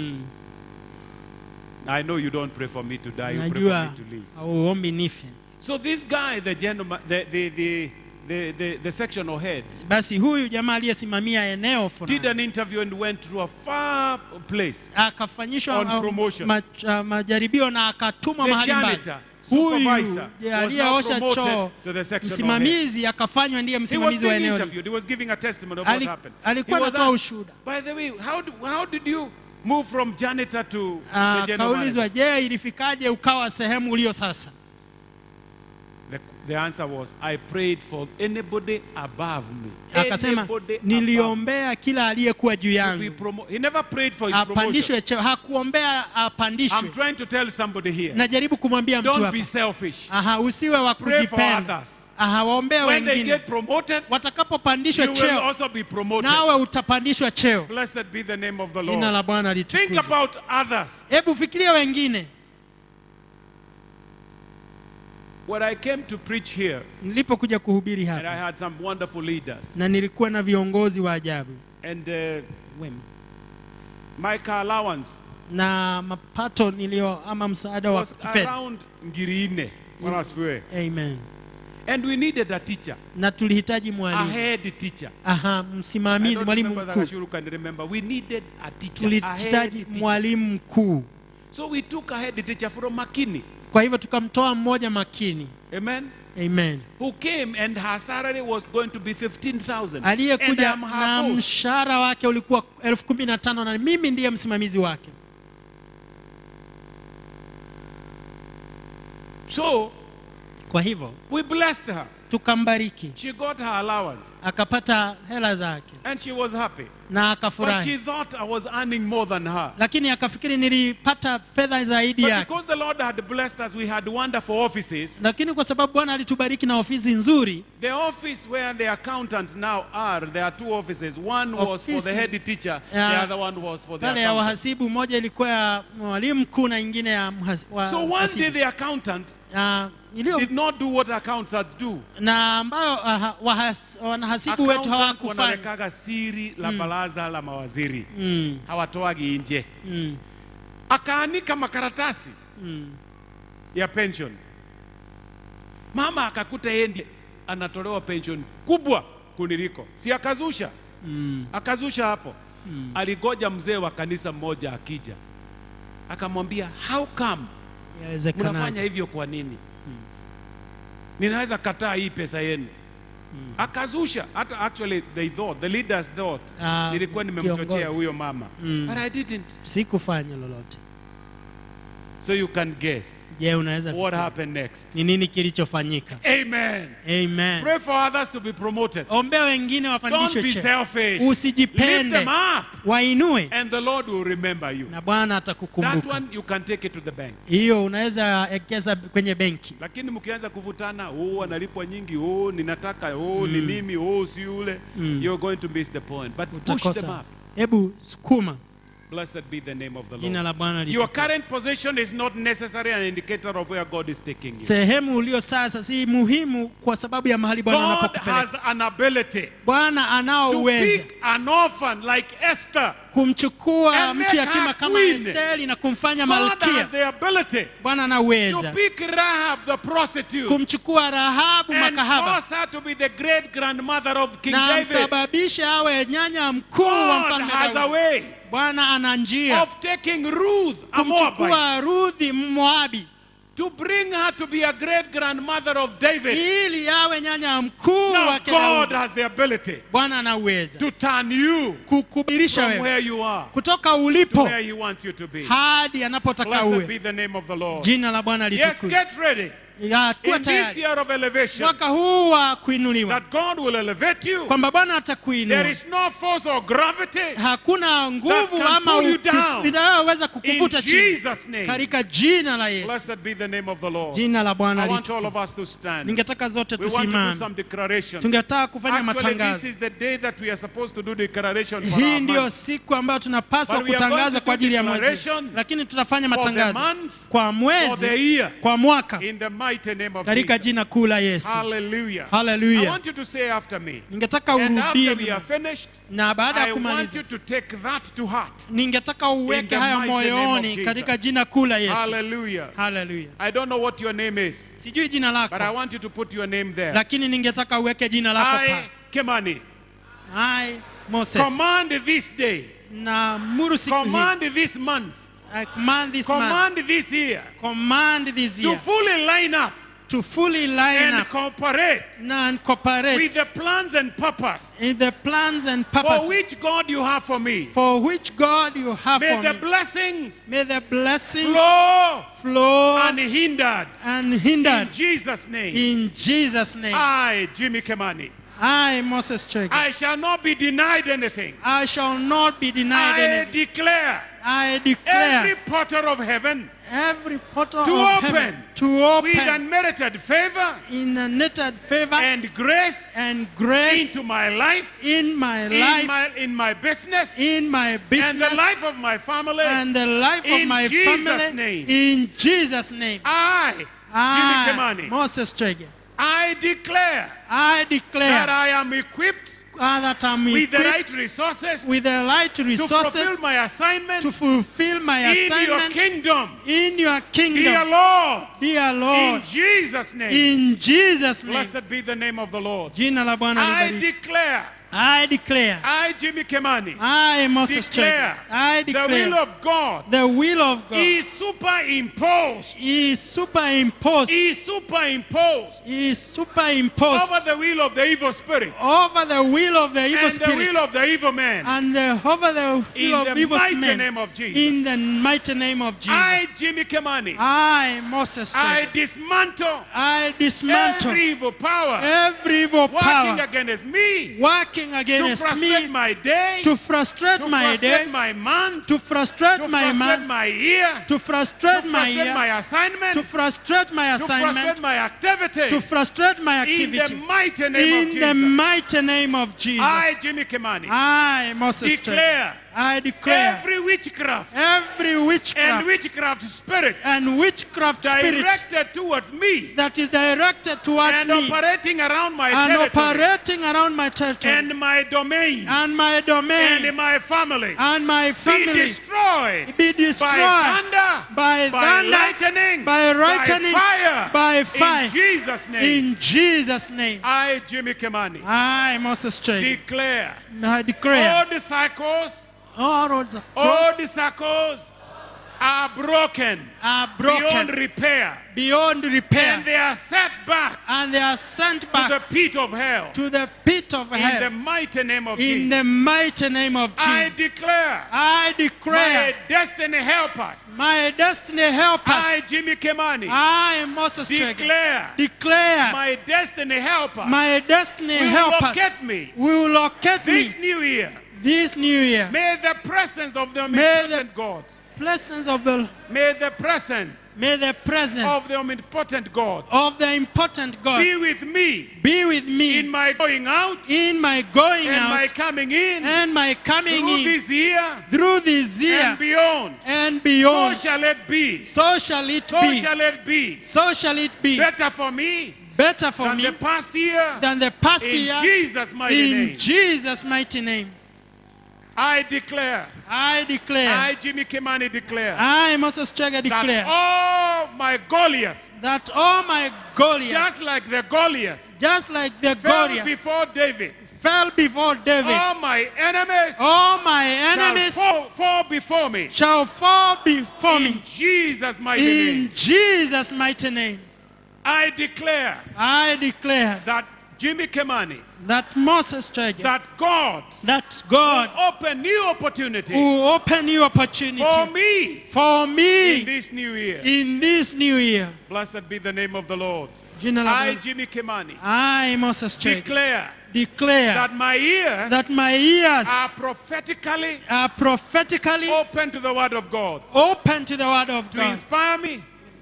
Speaker 1: I know you don't pray for me to die, you pray for
Speaker 2: Najua
Speaker 1: me to live.
Speaker 2: auombi nife.
Speaker 1: So this guy, the gentleman, the, the, the, the, the, the sectional head,
Speaker 2: Basi huyu jamaa aliyesimamia eneo
Speaker 1: did
Speaker 2: fulani
Speaker 1: an interview and went to a far place.
Speaker 2: akafanyishwa
Speaker 1: On
Speaker 2: uh,
Speaker 1: promotion.
Speaker 2: ma, uh, majaribio na akatumwa
Speaker 1: The
Speaker 2: mahali mbali.
Speaker 1: janitor
Speaker 2: huyu
Speaker 1: supervisor
Speaker 2: je,
Speaker 1: was now
Speaker 2: aliyeosha choo
Speaker 1: promoted to the section head.
Speaker 2: msimamizi akafanywa ndiye
Speaker 1: He was
Speaker 2: msimamizi wa
Speaker 1: being
Speaker 2: eneo hili.
Speaker 1: interviewed. He was giving a testimony of
Speaker 2: Ali-
Speaker 1: what happened.
Speaker 2: alikuwa
Speaker 1: He was
Speaker 2: anatoa
Speaker 1: asked,
Speaker 2: ushuhuda.
Speaker 1: By the way, how, do, how did you move from janitor to
Speaker 2: Ah,
Speaker 1: the general manager?
Speaker 2: Kaulizwa, je, ilifikaje ukawa sehemu ulio sasa?
Speaker 1: The, the answer was, I prayed for anybody above me.
Speaker 2: Akasema
Speaker 1: Anybody above
Speaker 2: niliombea kila aliyekuwa juu
Speaker 1: to be
Speaker 2: yangu
Speaker 1: promo- He never prayed for his promotion.
Speaker 2: apandishwe cheo, hakuombea
Speaker 1: I'm
Speaker 2: apandishwe.
Speaker 1: trying to tell somebody here.
Speaker 2: Najaribu kumwambia mtu
Speaker 1: Don't
Speaker 2: hapa,
Speaker 1: be selfish.
Speaker 2: aha, usiwe wa
Speaker 1: Pray for
Speaker 2: kujipenda,
Speaker 1: others.
Speaker 2: aha, waombee
Speaker 1: When they
Speaker 2: wengine.
Speaker 1: get promoted,
Speaker 2: Watakapopandishwa
Speaker 1: you will
Speaker 2: cheo,
Speaker 1: also be promoted.
Speaker 2: nawe utapandishwa cheo.
Speaker 1: Blessed be the name of the
Speaker 2: Jina la
Speaker 1: Lord.
Speaker 2: Bwana
Speaker 1: Think
Speaker 2: litukuzwe.
Speaker 1: about others.
Speaker 2: Hebu fikiria wengine.
Speaker 1: When I came to preach here,
Speaker 2: Nilipokuja kuhubiri
Speaker 1: and I
Speaker 2: hapa
Speaker 1: had some wonderful leaders,
Speaker 2: na nilikuwa na viongozi wa ajabu
Speaker 1: and uh, my car allowance
Speaker 2: na mapato nilio ama msaada wa
Speaker 1: was
Speaker 2: kifedha.
Speaker 1: around ngiri nne. Bwana asifiwe.
Speaker 2: Amen.
Speaker 1: And we needed a teacher,
Speaker 2: Na tulihitaji
Speaker 1: a
Speaker 2: mwalimu,
Speaker 1: head teacher.
Speaker 2: aha,
Speaker 1: I
Speaker 2: msimamizi,
Speaker 1: don't
Speaker 2: mwalimu
Speaker 1: remember that
Speaker 2: mkuu.
Speaker 1: Ashuru can remember. We needed a teacher, a head
Speaker 2: Tulihitaji
Speaker 1: teacher.
Speaker 2: mwalimu mkuu.
Speaker 1: So we took a head teacher from Makini.
Speaker 2: Kwa hivyo tukamtoa mmoja makini.
Speaker 1: Amen.
Speaker 2: Amen.
Speaker 1: Who came and her salary was going to be 15,000. And
Speaker 2: Aliyekuja
Speaker 1: I'm her
Speaker 2: na
Speaker 1: boss.
Speaker 2: mshahara wake ulikuwa elfu kumi na tano na mimi ndiye msimamizi wake.
Speaker 1: So
Speaker 2: Kwa hivyo
Speaker 1: we blessed her.
Speaker 2: tukambariki,
Speaker 1: She got her allowance
Speaker 2: akapata hela zake
Speaker 1: and she was happy.
Speaker 2: na
Speaker 1: But she
Speaker 2: akafurahi,
Speaker 1: thought I was earning more than her.
Speaker 2: lakini akafikiri nilipata fedha zaidi
Speaker 1: But
Speaker 2: yake.
Speaker 1: because the Lord had blessed us, we had wonderful offices.
Speaker 2: Lakini kwa sababu Bwana alitubariki na ofisi nzuri,
Speaker 1: The office where the accountants now are, there are two offices. One was for the
Speaker 2: Ofisi
Speaker 1: head teacher, the
Speaker 2: ya-
Speaker 1: other one was for the
Speaker 2: pale ya
Speaker 1: accountant.
Speaker 2: wahasibu, moja ilikuwa ya mwalimu mkuu na ingine ya mhas- wa-
Speaker 1: So one day
Speaker 2: wahasibu.
Speaker 1: the accountant
Speaker 2: Ah, iliyo
Speaker 1: did not do what accountants do.
Speaker 2: na ambayo aha, wahas- wanahasibu wetu
Speaker 1: Accountants
Speaker 2: hawakufanya.
Speaker 1: wanawekaga siri la baraza la mawaziri
Speaker 2: Mm,
Speaker 1: hawatoagi nje.
Speaker 2: mm,
Speaker 1: Akaanika makaratasi
Speaker 2: mm.
Speaker 1: ya pension. Mama akakuta yeye ndiye anatolewa pension kubwa kuniliko, si akazusha
Speaker 2: Mm.
Speaker 1: akazusha hapo. Aligoja mzee wa kanisa mmoja akija, akamwambia how come mnafanya
Speaker 2: Yawezekanaje?
Speaker 1: hivyo kwa nini? Ninaweza kataa hii pesa yenu. Akazusha hata actually they thought the leaders thought
Speaker 2: Ah,
Speaker 1: nilikuwa nimemchochea
Speaker 2: kiongozi.
Speaker 1: huyo mama
Speaker 2: Mm.
Speaker 1: but I didn't.
Speaker 2: Sikufanya lolote.
Speaker 1: So you can guess
Speaker 2: Je, unaweza
Speaker 1: what
Speaker 2: fikiri
Speaker 1: happened next.
Speaker 2: ni nini kilichofanyika?
Speaker 1: Amen.
Speaker 2: Amen.
Speaker 1: Pray for others to be promoted.
Speaker 2: Ombea wengine
Speaker 1: Don't
Speaker 2: wapandishwe
Speaker 1: be
Speaker 2: cheo,
Speaker 1: selfish. Lift
Speaker 2: usijipende,
Speaker 1: them up
Speaker 2: wainue
Speaker 1: and the Lord will remember you.
Speaker 2: na Bwana
Speaker 1: That
Speaker 2: atakukumbuka.
Speaker 1: one you can take it to the bank.
Speaker 2: Hiyo unaweza ekeza kwenye benki.
Speaker 1: Lakini mkianza kuvutana, oh analipwa nyingi, oh ninataka, oh ni mimi, oh si yule, you're going to miss the point. But push them
Speaker 2: Utakosa.
Speaker 1: up.
Speaker 2: Hebu sukuma.
Speaker 1: Blessed be the name of the
Speaker 2: Jina
Speaker 1: Lord.
Speaker 2: la Bwana
Speaker 1: Your
Speaker 2: litukuzwe.
Speaker 1: current position is not necessarily an indicator of where God is taking you.
Speaker 2: Sehemu ulio sasa si muhimu kwa sababu ya mahali Bwana
Speaker 1: God has
Speaker 2: anapokupeleka.
Speaker 1: an ability
Speaker 2: Bwana anao
Speaker 1: to
Speaker 2: uwezo
Speaker 1: pick an orphan like Esther.
Speaker 2: kumchukua
Speaker 1: And
Speaker 2: mtu
Speaker 1: make
Speaker 2: yatima
Speaker 1: her
Speaker 2: kama
Speaker 1: queen.
Speaker 2: Esteri na kumfanya
Speaker 1: God has
Speaker 2: malkia.
Speaker 1: the ability
Speaker 2: Bwana
Speaker 1: to
Speaker 2: anaweza
Speaker 1: pick Rahab the prostitute
Speaker 2: kumchukua Rahabu
Speaker 1: and
Speaker 2: makahaba
Speaker 1: cause her to be the great grandmother of King
Speaker 2: na
Speaker 1: David.
Speaker 2: msababishe awe nyanya mkuu wa
Speaker 1: God
Speaker 2: mfalme
Speaker 1: has a
Speaker 2: Daudi.
Speaker 1: way
Speaker 2: Bwana ana njia
Speaker 1: of taking Ruth, a Moabite,
Speaker 2: kumchukua Ruthi Mmoabi
Speaker 1: to bring her to be a great grandmother of David.
Speaker 2: ili awe nyanya mkuu
Speaker 1: Now
Speaker 2: wake
Speaker 1: God
Speaker 2: Daudi.
Speaker 1: has the ability
Speaker 2: Bwana anaweza
Speaker 1: to turn you
Speaker 2: kukubirisha
Speaker 1: from
Speaker 2: wewe
Speaker 1: where you are
Speaker 2: kutoka
Speaker 1: to
Speaker 2: ulipo
Speaker 1: where He wants you to be.
Speaker 2: hadi anapotaka
Speaker 1: Blessed
Speaker 2: uwe.
Speaker 1: be the name of the Lord.
Speaker 2: Jina la Bwana
Speaker 1: Yes,
Speaker 2: litukuzwe.
Speaker 1: get ready.
Speaker 2: Ya, Kuwa
Speaker 1: In this
Speaker 2: tayari
Speaker 1: year of elevation,
Speaker 2: mwaka huu wa kuinuliwa,
Speaker 1: that God will elevate you.
Speaker 2: kwamba Bwana
Speaker 1: There
Speaker 2: atakuinua.
Speaker 1: is no force or gravity
Speaker 2: Hakuna nguvu
Speaker 1: can
Speaker 2: ama
Speaker 1: pull you
Speaker 2: uku-
Speaker 1: down.
Speaker 2: inayoweza
Speaker 1: in
Speaker 2: kukuvuta chini
Speaker 1: Jesus' name.
Speaker 2: katika jina la Yesu.
Speaker 1: Blessed be the name of the Lord.
Speaker 2: Jina la Bwana
Speaker 1: I want
Speaker 2: litukuzwe.
Speaker 1: all of us to stand.
Speaker 2: Ningetaka zote
Speaker 1: We want to do
Speaker 2: tusimame,
Speaker 1: some declaration.
Speaker 2: tungetaka kufanya
Speaker 1: Actually, this
Speaker 2: matangazo.
Speaker 1: is the day that we are supposed to do declaration for
Speaker 2: Hii
Speaker 1: our
Speaker 2: ndiyo
Speaker 1: month.
Speaker 2: siku ambayo tunapaswa
Speaker 1: But we are going
Speaker 2: kutangaza
Speaker 1: to
Speaker 2: kwa
Speaker 1: do
Speaker 2: ajili ya mwezi,
Speaker 1: declaration
Speaker 2: lakini tutafanya
Speaker 1: for the
Speaker 2: matangazo
Speaker 1: month,
Speaker 2: kwa
Speaker 1: for the
Speaker 2: mwezi,
Speaker 1: year,
Speaker 2: kwa mwaka,
Speaker 1: in the mighty name of
Speaker 2: katika
Speaker 1: Jesus.
Speaker 2: jina kuu la Yesu.
Speaker 1: Hallelujah. I
Speaker 2: Haleluya!
Speaker 1: want you to say after me.
Speaker 2: Ningetaka
Speaker 1: And after we
Speaker 2: urudie,
Speaker 1: are finished,
Speaker 2: na baada
Speaker 1: I
Speaker 2: ya
Speaker 1: want
Speaker 2: kumaliza
Speaker 1: you to take that to heart.
Speaker 2: ningetaka
Speaker 1: In
Speaker 2: uweke
Speaker 1: the
Speaker 2: hayo
Speaker 1: mighty name of
Speaker 2: moyoni
Speaker 1: Jesus.
Speaker 2: katika jina kuu la Yesu.
Speaker 1: Hallelujah.
Speaker 2: Haleluya!
Speaker 1: I don't know what your name is,
Speaker 2: Sijui jina
Speaker 1: but I
Speaker 2: lako,
Speaker 1: want you to put your name there.
Speaker 2: lakini ningetaka uweke jina lako
Speaker 1: I,
Speaker 2: pale.
Speaker 1: Kimani,
Speaker 2: Hai Moses,
Speaker 1: command this day,
Speaker 2: na muru siku hii,
Speaker 1: command this month
Speaker 2: I command this man,
Speaker 1: command this year
Speaker 2: command this
Speaker 1: to
Speaker 2: year
Speaker 1: fully line up
Speaker 2: to fully line
Speaker 1: and
Speaker 2: up
Speaker 1: cooperate
Speaker 2: and cooperate
Speaker 1: with the plans and purpose
Speaker 2: in the plans and
Speaker 1: for
Speaker 2: purposes
Speaker 1: which God you have for me.
Speaker 2: for which God you have
Speaker 1: May
Speaker 2: for
Speaker 1: the
Speaker 2: me.
Speaker 1: blessings
Speaker 2: May the blessings
Speaker 1: flow
Speaker 2: flow
Speaker 1: unhindered.
Speaker 2: and
Speaker 1: In
Speaker 2: hindered
Speaker 1: Jesus' name.
Speaker 2: in Jesus' name.
Speaker 1: I, Jimmy Kemani,
Speaker 2: I, Moses Chege,
Speaker 1: I shall not be denied anything.
Speaker 2: I shall not be denied
Speaker 1: I
Speaker 2: anything.
Speaker 1: declare
Speaker 2: I declare
Speaker 1: every portal of heaven
Speaker 2: every portal
Speaker 1: to
Speaker 2: of
Speaker 1: open
Speaker 2: heaven to
Speaker 1: with
Speaker 2: open
Speaker 1: unmerited favor
Speaker 2: in a netted favor
Speaker 1: and grace
Speaker 2: and grace
Speaker 1: into my life,
Speaker 2: in my
Speaker 1: in
Speaker 2: life,
Speaker 1: my, in my business,
Speaker 2: in my
Speaker 1: and
Speaker 2: business,
Speaker 1: the life of my family.
Speaker 2: and the life of
Speaker 1: In
Speaker 2: my
Speaker 1: Jesus'
Speaker 2: family.
Speaker 1: name.
Speaker 2: In Jesus' name.
Speaker 1: I, Jimmy
Speaker 2: I,
Speaker 1: Kemani,
Speaker 2: Moses Chege,
Speaker 1: I declare
Speaker 2: I
Speaker 1: that
Speaker 2: declare
Speaker 1: I am equipped
Speaker 2: uh, that I'm
Speaker 1: with the
Speaker 2: equipped
Speaker 1: right resources
Speaker 2: with the right
Speaker 1: to fulfill
Speaker 2: resources
Speaker 1: my assignment
Speaker 2: to fulfill my
Speaker 1: in your
Speaker 2: assignment
Speaker 1: kingdom.
Speaker 2: in your
Speaker 1: Dear
Speaker 2: kingdom.
Speaker 1: Lord,
Speaker 2: Dear
Speaker 1: in
Speaker 2: Lord,
Speaker 1: Jesus' name,
Speaker 2: in Jesus' name.
Speaker 1: blessed be the name of the Lord.
Speaker 2: Jina la Bwana
Speaker 1: I
Speaker 2: libariki.
Speaker 1: declare,
Speaker 2: I declare,
Speaker 1: I, Jimmy Kemani,
Speaker 2: I, Moses
Speaker 1: declare
Speaker 2: Chege, I
Speaker 1: the
Speaker 2: declare
Speaker 1: will of God
Speaker 2: the will of God
Speaker 1: is superimposed,
Speaker 2: is superimposed,
Speaker 1: is superimposed
Speaker 2: is superimposed
Speaker 1: over the will of the evil spirit
Speaker 2: over the will of the evil
Speaker 1: and the
Speaker 2: spirit
Speaker 1: will of the evil man.
Speaker 2: and uh, over the
Speaker 1: In
Speaker 2: will of
Speaker 1: the
Speaker 2: evil
Speaker 1: mighty
Speaker 2: men.
Speaker 1: name of Jesus.
Speaker 2: In the mighty name of Jesus.
Speaker 1: I, Jimmy Kemani,
Speaker 2: I, Moses
Speaker 1: I
Speaker 2: Chege,
Speaker 1: dismantle
Speaker 2: I dismantle
Speaker 1: every evil power
Speaker 2: every evil
Speaker 1: working
Speaker 2: power
Speaker 1: against me
Speaker 2: working
Speaker 1: to
Speaker 2: against
Speaker 1: frustrate
Speaker 2: me
Speaker 1: my day,
Speaker 2: to frustrate
Speaker 1: to
Speaker 2: my
Speaker 1: frustrate
Speaker 2: days,
Speaker 1: my month,
Speaker 2: to frustrate
Speaker 1: to
Speaker 2: my
Speaker 1: frustrate
Speaker 2: man,
Speaker 1: my year,
Speaker 2: to frustrate
Speaker 1: to
Speaker 2: my
Speaker 1: frustrate
Speaker 2: year,
Speaker 1: my assignment,
Speaker 2: to frustrate my
Speaker 1: to frustrate
Speaker 2: assignment,
Speaker 1: my activities.
Speaker 2: to frustrate my
Speaker 1: in the
Speaker 2: activity.
Speaker 1: mighty name of
Speaker 2: In the
Speaker 1: Jesus.
Speaker 2: mighty name of Jesus.
Speaker 1: I, Jimmy Kimani,
Speaker 2: I, Moses Chege,
Speaker 1: declare
Speaker 2: I declare
Speaker 1: every witchcraft
Speaker 2: every
Speaker 1: and
Speaker 2: witchcraft
Speaker 1: witchcraft spirit
Speaker 2: and witchcraft spirit
Speaker 1: directed towards me
Speaker 2: that is directed towards
Speaker 1: and
Speaker 2: me
Speaker 1: operating around my
Speaker 2: and
Speaker 1: territory
Speaker 2: operating around my territory
Speaker 1: and my domain
Speaker 2: and my domain
Speaker 1: and my family
Speaker 2: and my
Speaker 1: be
Speaker 2: family
Speaker 1: destroyed
Speaker 2: be destroyed
Speaker 1: by thunder,
Speaker 2: by
Speaker 1: by
Speaker 2: thunder,
Speaker 1: lightning,
Speaker 2: by lightning,
Speaker 1: by fire,
Speaker 2: by fire.
Speaker 1: in Jesus' name.
Speaker 2: in Jesus' name.
Speaker 1: I, Jimmy Kimani,
Speaker 2: I, Moses Chege,
Speaker 1: declare
Speaker 2: I declare
Speaker 1: all the cycles,
Speaker 2: all roads are
Speaker 1: all
Speaker 2: crossed,
Speaker 1: the cycles are broken,
Speaker 2: are
Speaker 1: beyond
Speaker 2: broken
Speaker 1: repair,
Speaker 2: beyond repair
Speaker 1: and they are set back
Speaker 2: and they are sent
Speaker 1: to
Speaker 2: back
Speaker 1: the pit of hell.
Speaker 2: to the pit of
Speaker 1: In the
Speaker 2: hell
Speaker 1: mighty name of
Speaker 2: in
Speaker 1: Jesus,
Speaker 2: the mighty name of
Speaker 1: I
Speaker 2: Jesus.
Speaker 1: declare
Speaker 2: I
Speaker 1: my
Speaker 2: declare
Speaker 1: destiny helpers.
Speaker 2: my destiny help
Speaker 1: I,
Speaker 2: us.
Speaker 1: Jimmy Kemani,
Speaker 2: I, Moses Chege,
Speaker 1: declare
Speaker 2: declare
Speaker 1: my destiny helper
Speaker 2: my destiny
Speaker 1: will
Speaker 2: help us.
Speaker 1: locate me
Speaker 2: Will locate me
Speaker 1: this new year.
Speaker 2: this new year.
Speaker 1: May the presence of the
Speaker 2: May the-
Speaker 1: omnipotent God,
Speaker 2: Blessings of the
Speaker 1: may the presence
Speaker 2: may the presence
Speaker 1: of the omnipotent God
Speaker 2: of the important God
Speaker 1: be with me
Speaker 2: be with me
Speaker 1: in my going out
Speaker 2: in my going
Speaker 1: and my
Speaker 2: out
Speaker 1: coming in
Speaker 2: and my coming
Speaker 1: through
Speaker 2: in
Speaker 1: this year
Speaker 2: through this year
Speaker 1: and beyond.
Speaker 2: and
Speaker 1: So
Speaker 2: beyond.
Speaker 1: shall it be.
Speaker 2: So shall it
Speaker 1: So
Speaker 2: be.
Speaker 1: shall it be.
Speaker 2: So shall it be
Speaker 1: Better for me
Speaker 2: better for
Speaker 1: than
Speaker 2: me
Speaker 1: the past year.
Speaker 2: than the past
Speaker 1: In
Speaker 2: year.
Speaker 1: Jesus' mighty
Speaker 2: In
Speaker 1: name.
Speaker 2: Jesus' mighty name,
Speaker 1: I declare,
Speaker 2: I declare,
Speaker 1: I, Jimmy Kimani, declare
Speaker 2: I, Moses Chege,
Speaker 1: that
Speaker 2: declare
Speaker 1: all my Goliath,
Speaker 2: that all my Goliath,
Speaker 1: just like the Goliath,
Speaker 2: just like the
Speaker 1: fell
Speaker 2: Goliath,
Speaker 1: before David,
Speaker 2: fell before David,
Speaker 1: all my enemies
Speaker 2: all my
Speaker 1: shall
Speaker 2: enemies
Speaker 1: fall, fall before me.
Speaker 2: shall fall before
Speaker 1: In
Speaker 2: me.
Speaker 1: Jesus' mighty name,
Speaker 2: In Jesus' mighty name,
Speaker 1: I declare
Speaker 2: I declare
Speaker 1: that Jimmy Kimani,
Speaker 2: that Moses Chege,
Speaker 1: that God
Speaker 2: that God
Speaker 1: open new opportunities
Speaker 2: will open new opportunity
Speaker 1: for me
Speaker 2: for
Speaker 1: in
Speaker 2: me
Speaker 1: this new year.
Speaker 2: in this new year.
Speaker 1: Blessed be the name of the Lord.
Speaker 2: Jina la
Speaker 1: I,
Speaker 2: Bwana.
Speaker 1: Jimmy Kimani,
Speaker 2: I, Moses Chege,
Speaker 1: declare
Speaker 2: declare
Speaker 1: that my ears
Speaker 2: that my ears
Speaker 1: are prophetically
Speaker 2: are prophetically
Speaker 1: open to the word of God
Speaker 2: open to the word of
Speaker 1: to
Speaker 2: God,
Speaker 1: inspire me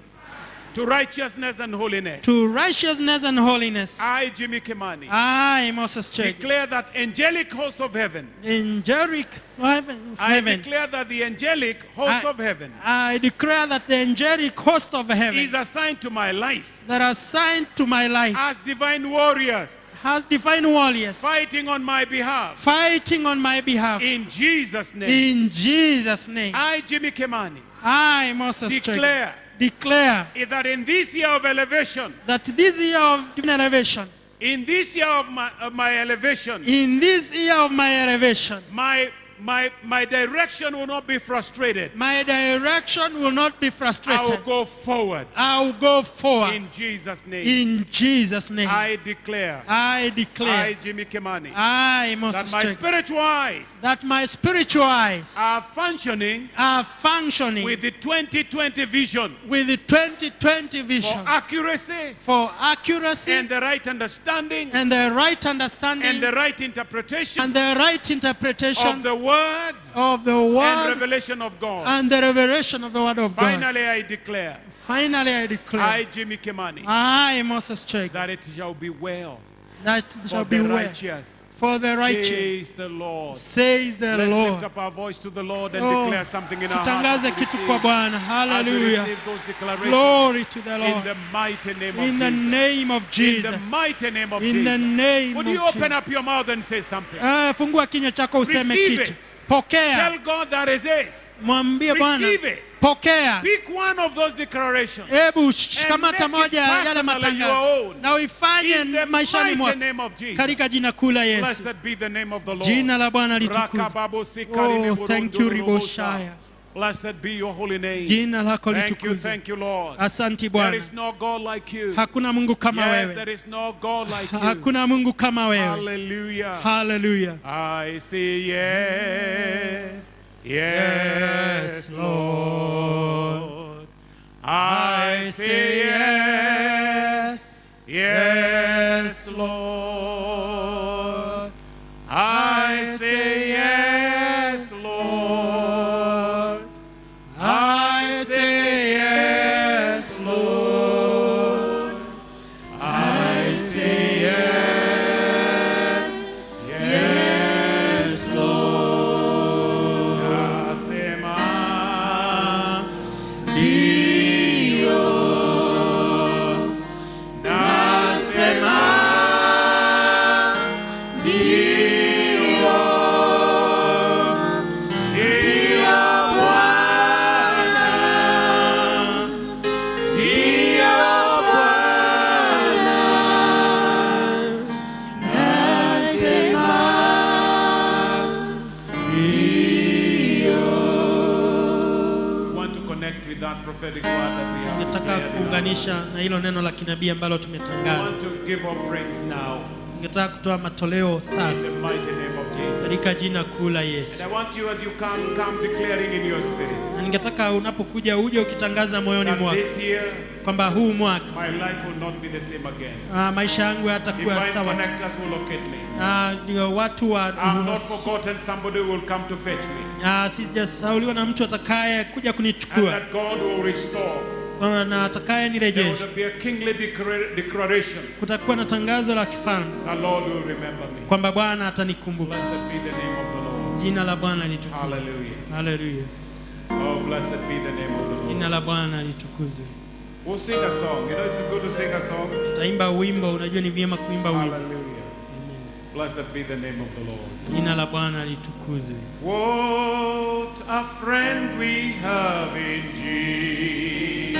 Speaker 1: to righteousness and holiness.
Speaker 2: to righteousness and holiness.
Speaker 1: I, Jimmy Kimani,
Speaker 2: I, Moses Chege,
Speaker 1: declare that angelic host of heaven.
Speaker 2: in Jericho, heaven,
Speaker 1: I
Speaker 2: heaven,
Speaker 1: declare that the angelic host
Speaker 2: I-
Speaker 1: of heaven
Speaker 2: I declare that the angelic host of heaven
Speaker 1: is assigned to my life
Speaker 2: that are assigned to my life
Speaker 1: as divine warriors
Speaker 2: has divine warriors
Speaker 1: fighting on my behalf.
Speaker 2: fighting on my behalf.
Speaker 1: In Jesus' name.
Speaker 2: In Jesus' name,
Speaker 1: I, Jimmy Kimani,
Speaker 2: I, Moses Chege,
Speaker 1: declare
Speaker 2: declare
Speaker 1: is that in this year of elevation,
Speaker 2: that this year of divine elevation,
Speaker 1: in this year of my, of my elevation,
Speaker 2: in this year of my elevation,
Speaker 1: my my, my direction will not be frustrated.
Speaker 2: My direction will not be
Speaker 1: I will
Speaker 2: frustrated.
Speaker 1: go forward
Speaker 2: I'll go forward
Speaker 1: in Jesus' name.
Speaker 2: in Jesus' name.
Speaker 1: I declare,
Speaker 2: I
Speaker 1: I,
Speaker 2: declare,
Speaker 1: Jimmy Kemani,
Speaker 2: I,
Speaker 1: that
Speaker 2: Moses
Speaker 1: my
Speaker 2: Chek,
Speaker 1: spiritual eyes
Speaker 2: that my spiritual eyes
Speaker 1: are functioning
Speaker 2: are functioning
Speaker 1: with the 2020 vision
Speaker 2: with the 2020
Speaker 1: for
Speaker 2: vision
Speaker 1: accuracy
Speaker 2: for accuracy
Speaker 1: and the right understanding
Speaker 2: and the right understanding
Speaker 1: and the right interpretation
Speaker 2: and the right interpretation
Speaker 1: of the word
Speaker 2: of the
Speaker 1: and
Speaker 2: word
Speaker 1: revelation of God.
Speaker 2: and the revelation of the word of God.
Speaker 1: Finally, I declare,
Speaker 2: Finally, I declare,
Speaker 1: I, Jimmy Kemani,
Speaker 2: I, Moses Chek,
Speaker 1: that it shall be well
Speaker 2: that
Speaker 1: for
Speaker 2: shall be
Speaker 1: the
Speaker 2: well
Speaker 1: righteous,
Speaker 2: for the righteous,
Speaker 1: says the Lord.
Speaker 2: says the
Speaker 1: Let's lift
Speaker 2: Lord.
Speaker 1: up our voice to the Lord and
Speaker 2: Oh,
Speaker 1: declare something in our
Speaker 2: tutangaze
Speaker 1: hearts.
Speaker 2: kitu kwa Bwana.
Speaker 1: As we
Speaker 2: Hallelujah.
Speaker 1: receive those declarations
Speaker 2: Glory to the
Speaker 1: in
Speaker 2: Lord.
Speaker 1: the mighty name
Speaker 2: In
Speaker 1: of
Speaker 2: the
Speaker 1: Jesus.
Speaker 2: name of
Speaker 1: In
Speaker 2: Jesus.
Speaker 1: the mighty name of
Speaker 2: In the
Speaker 1: Jesus.
Speaker 2: name
Speaker 1: Would
Speaker 2: of
Speaker 1: you open
Speaker 2: Jesus.
Speaker 1: up your mouth and say something?
Speaker 2: Ah, fungua kinywa chako useme
Speaker 1: Receive
Speaker 2: kitu.
Speaker 1: it.
Speaker 2: Pokea.
Speaker 1: Tell God that it is.
Speaker 2: Mwambie Bwana.
Speaker 1: Receive it.
Speaker 2: Pokea.
Speaker 1: Pick one of those declarations.
Speaker 2: Hebu
Speaker 1: make
Speaker 2: shikamata
Speaker 1: it
Speaker 2: moja ya yale
Speaker 1: personally your
Speaker 2: matangazo
Speaker 1: own.
Speaker 2: na uifanye
Speaker 1: In the
Speaker 2: maishani
Speaker 1: mighty
Speaker 2: mwako
Speaker 1: name of Jesus.
Speaker 2: katika jina kuu la Yesu.
Speaker 1: Blessed be the name of the Lord.
Speaker 2: Jina la Bwana litukuzwe.
Speaker 1: Rakababu sikarine
Speaker 2: Oh, thank you,
Speaker 1: burundu rubusa.
Speaker 2: Riboshaya.
Speaker 1: Blessed be your holy name.
Speaker 2: Jina lako
Speaker 1: Thank you,
Speaker 2: litukuzwe.
Speaker 1: thank you, Lord.
Speaker 2: Asanti
Speaker 1: There
Speaker 2: Bwana.
Speaker 1: is no God like you.
Speaker 2: Hakuna Mungu kama
Speaker 1: Yes,
Speaker 2: wewe.
Speaker 1: there is no God like you.
Speaker 2: Hakuna Mungu kama wewe.
Speaker 1: Hallelujah.
Speaker 2: Hallelujah.
Speaker 1: I say yes, yes,
Speaker 2: Yes,
Speaker 1: Lord. I say yes, yes, Lord. I say yes, Lord. I say yes, Lord. I say yes, yes, Lord. Nasema ndio, nasema ndio, ndio Bwana, ndio Bwana, nasema want to connect with that prophetic word that we have
Speaker 2: Ningetaka
Speaker 1: declared in our
Speaker 2: kuunganisha na hilo neno la kinabii ambalo
Speaker 1: I
Speaker 2: tumetangaza.
Speaker 1: want to give offerings now
Speaker 2: Ningetaka kutoa matoleo
Speaker 1: in
Speaker 2: sasa
Speaker 1: the mighty name of Jesus.
Speaker 2: katika jina kuu la
Speaker 1: And
Speaker 2: Yesu.
Speaker 1: I want you as you come, come declaring in your spirit
Speaker 2: Na ningetaka unapokuja uje ukitangaza moyoni
Speaker 1: that
Speaker 2: mwako
Speaker 1: this year
Speaker 2: kwamba huu mwaka
Speaker 1: my life will not be the same again.
Speaker 2: ah, maisha yangu yatakuwa
Speaker 1: Divine
Speaker 2: sawa.
Speaker 1: connectors will locate me.
Speaker 2: Ah, Ndio watu wa
Speaker 1: I'm not forgotten. Somebody will come to fetch me.
Speaker 2: Ah, sijasauliwa na mtu atakaye kuja
Speaker 1: And
Speaker 2: kunichukua
Speaker 1: that God will restore.
Speaker 2: Kwa- na atakaye
Speaker 1: There
Speaker 2: nirejesha.
Speaker 1: will be a kingly declara- declaration.
Speaker 2: Kutakuwa na tangazo la kifalme
Speaker 1: The Lord will remember me.
Speaker 2: kwamba Bwana atanikumbuka.
Speaker 1: Blessed be the name of the Lord.
Speaker 2: Jina la Bwana litukuzwe.
Speaker 1: Hallelujah.
Speaker 2: Haleluya.
Speaker 1: Oh, blessed be the name of the Lord.
Speaker 2: Jina la Bwana litukuzwe.
Speaker 1: We'll sing a song. You know, it's good to sing a song.
Speaker 2: Tutaimba wimbo, unajua ni vyema kuimba wimbo.
Speaker 1: Hallelujah. Blessed be the name of the Lord.
Speaker 2: Jina la Bwana litukuzwe.
Speaker 1: What a friend we have in Jesus.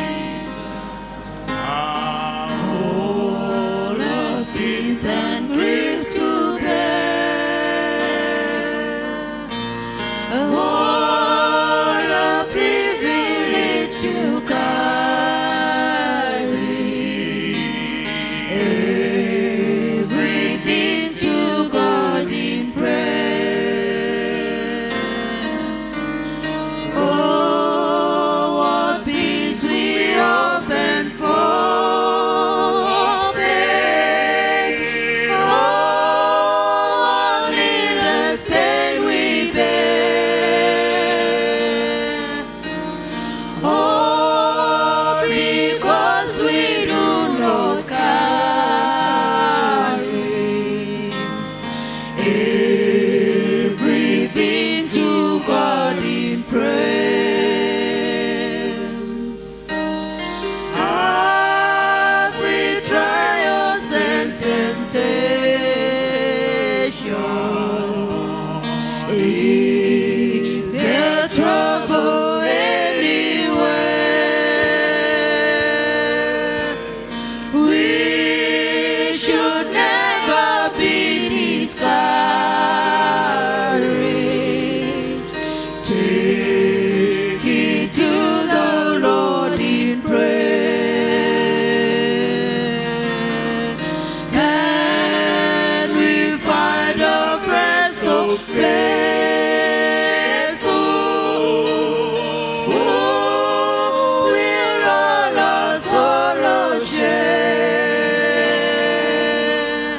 Speaker 1: Our
Speaker 3: all our sins and griefs to bear. What a privilege to carry everything to God in prayer. Oh, what peace we often forfeit. Oh, what needless pain we bear. Oh, because we do not carry everything to God in prayer. Every trials and temptations is there trouble anywhere? We should never be discouraged. faithful, who will all our sorrow share.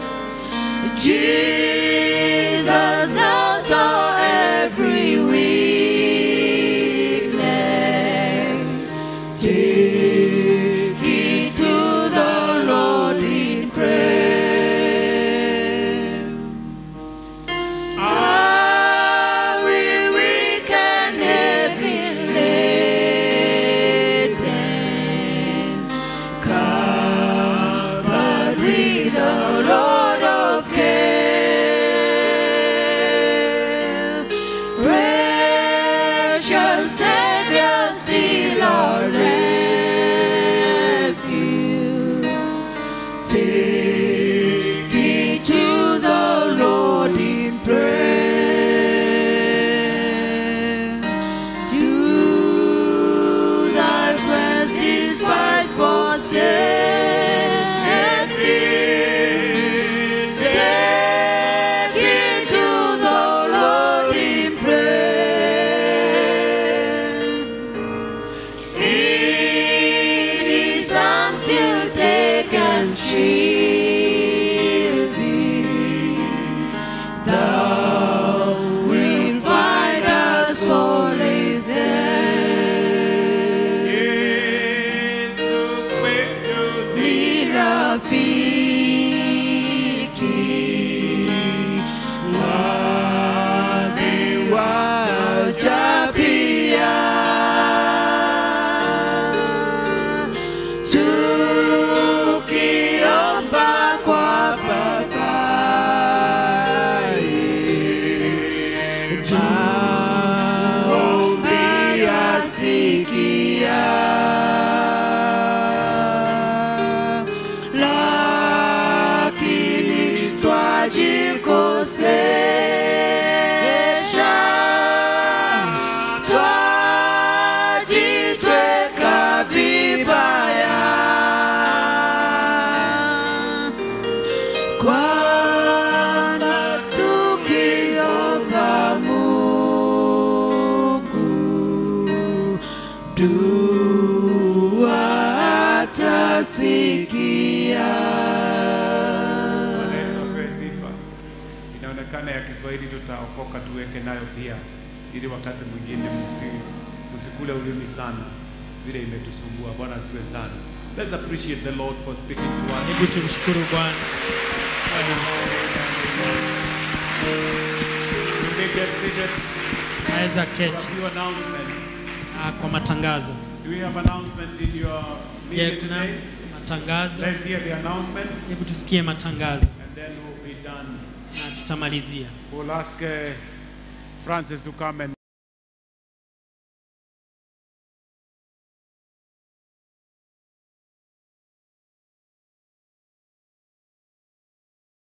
Speaker 3: Jesus now saw every weakness. Take it to the Lord in prayer. Are we weak and heavy laden? Covered with the Lord of care. Precious Savior, still our refuge. Take it to the Lord in prayer. To thy friends despise forsake thee. Take it to the Lord in prayer. In his arms he'll take and shield thee. Thou wilt find a solace there.
Speaker 1: Yesu kwetu ni
Speaker 3: Ni rafiki wacha pia tukiomba kwa papai maombi yasikia lakini twajikosesha twajitweka vibaya kwana tukiomba Mungu dua atasikia.
Speaker 1: Bwana Yesu apewe sifa. Inaonekana ya Kiswahili tutaokoka tuweke nayo pia, ili wakati mwingine msi, msikule ulimi sana vile imetusumbua. Bwana asifiwe sana. Let's appreciate the Lord for speaking to us.
Speaker 2: Hebu tumshukuru Bwana.
Speaker 1: You may get seated.
Speaker 2: Naweza
Speaker 1: A
Speaker 2: keti
Speaker 1: few announcements.
Speaker 2: ah, kwa matangazo.
Speaker 1: Do we have announcements in your
Speaker 2: Je,
Speaker 1: meeting
Speaker 2: kuna
Speaker 1: today?
Speaker 2: matangazo?
Speaker 1: Let's hear the announcements
Speaker 2: Hebu tusikie matangazo
Speaker 1: and then we'll be done.
Speaker 2: na tutamalizia.
Speaker 1: We'll ask uh, Francis to come and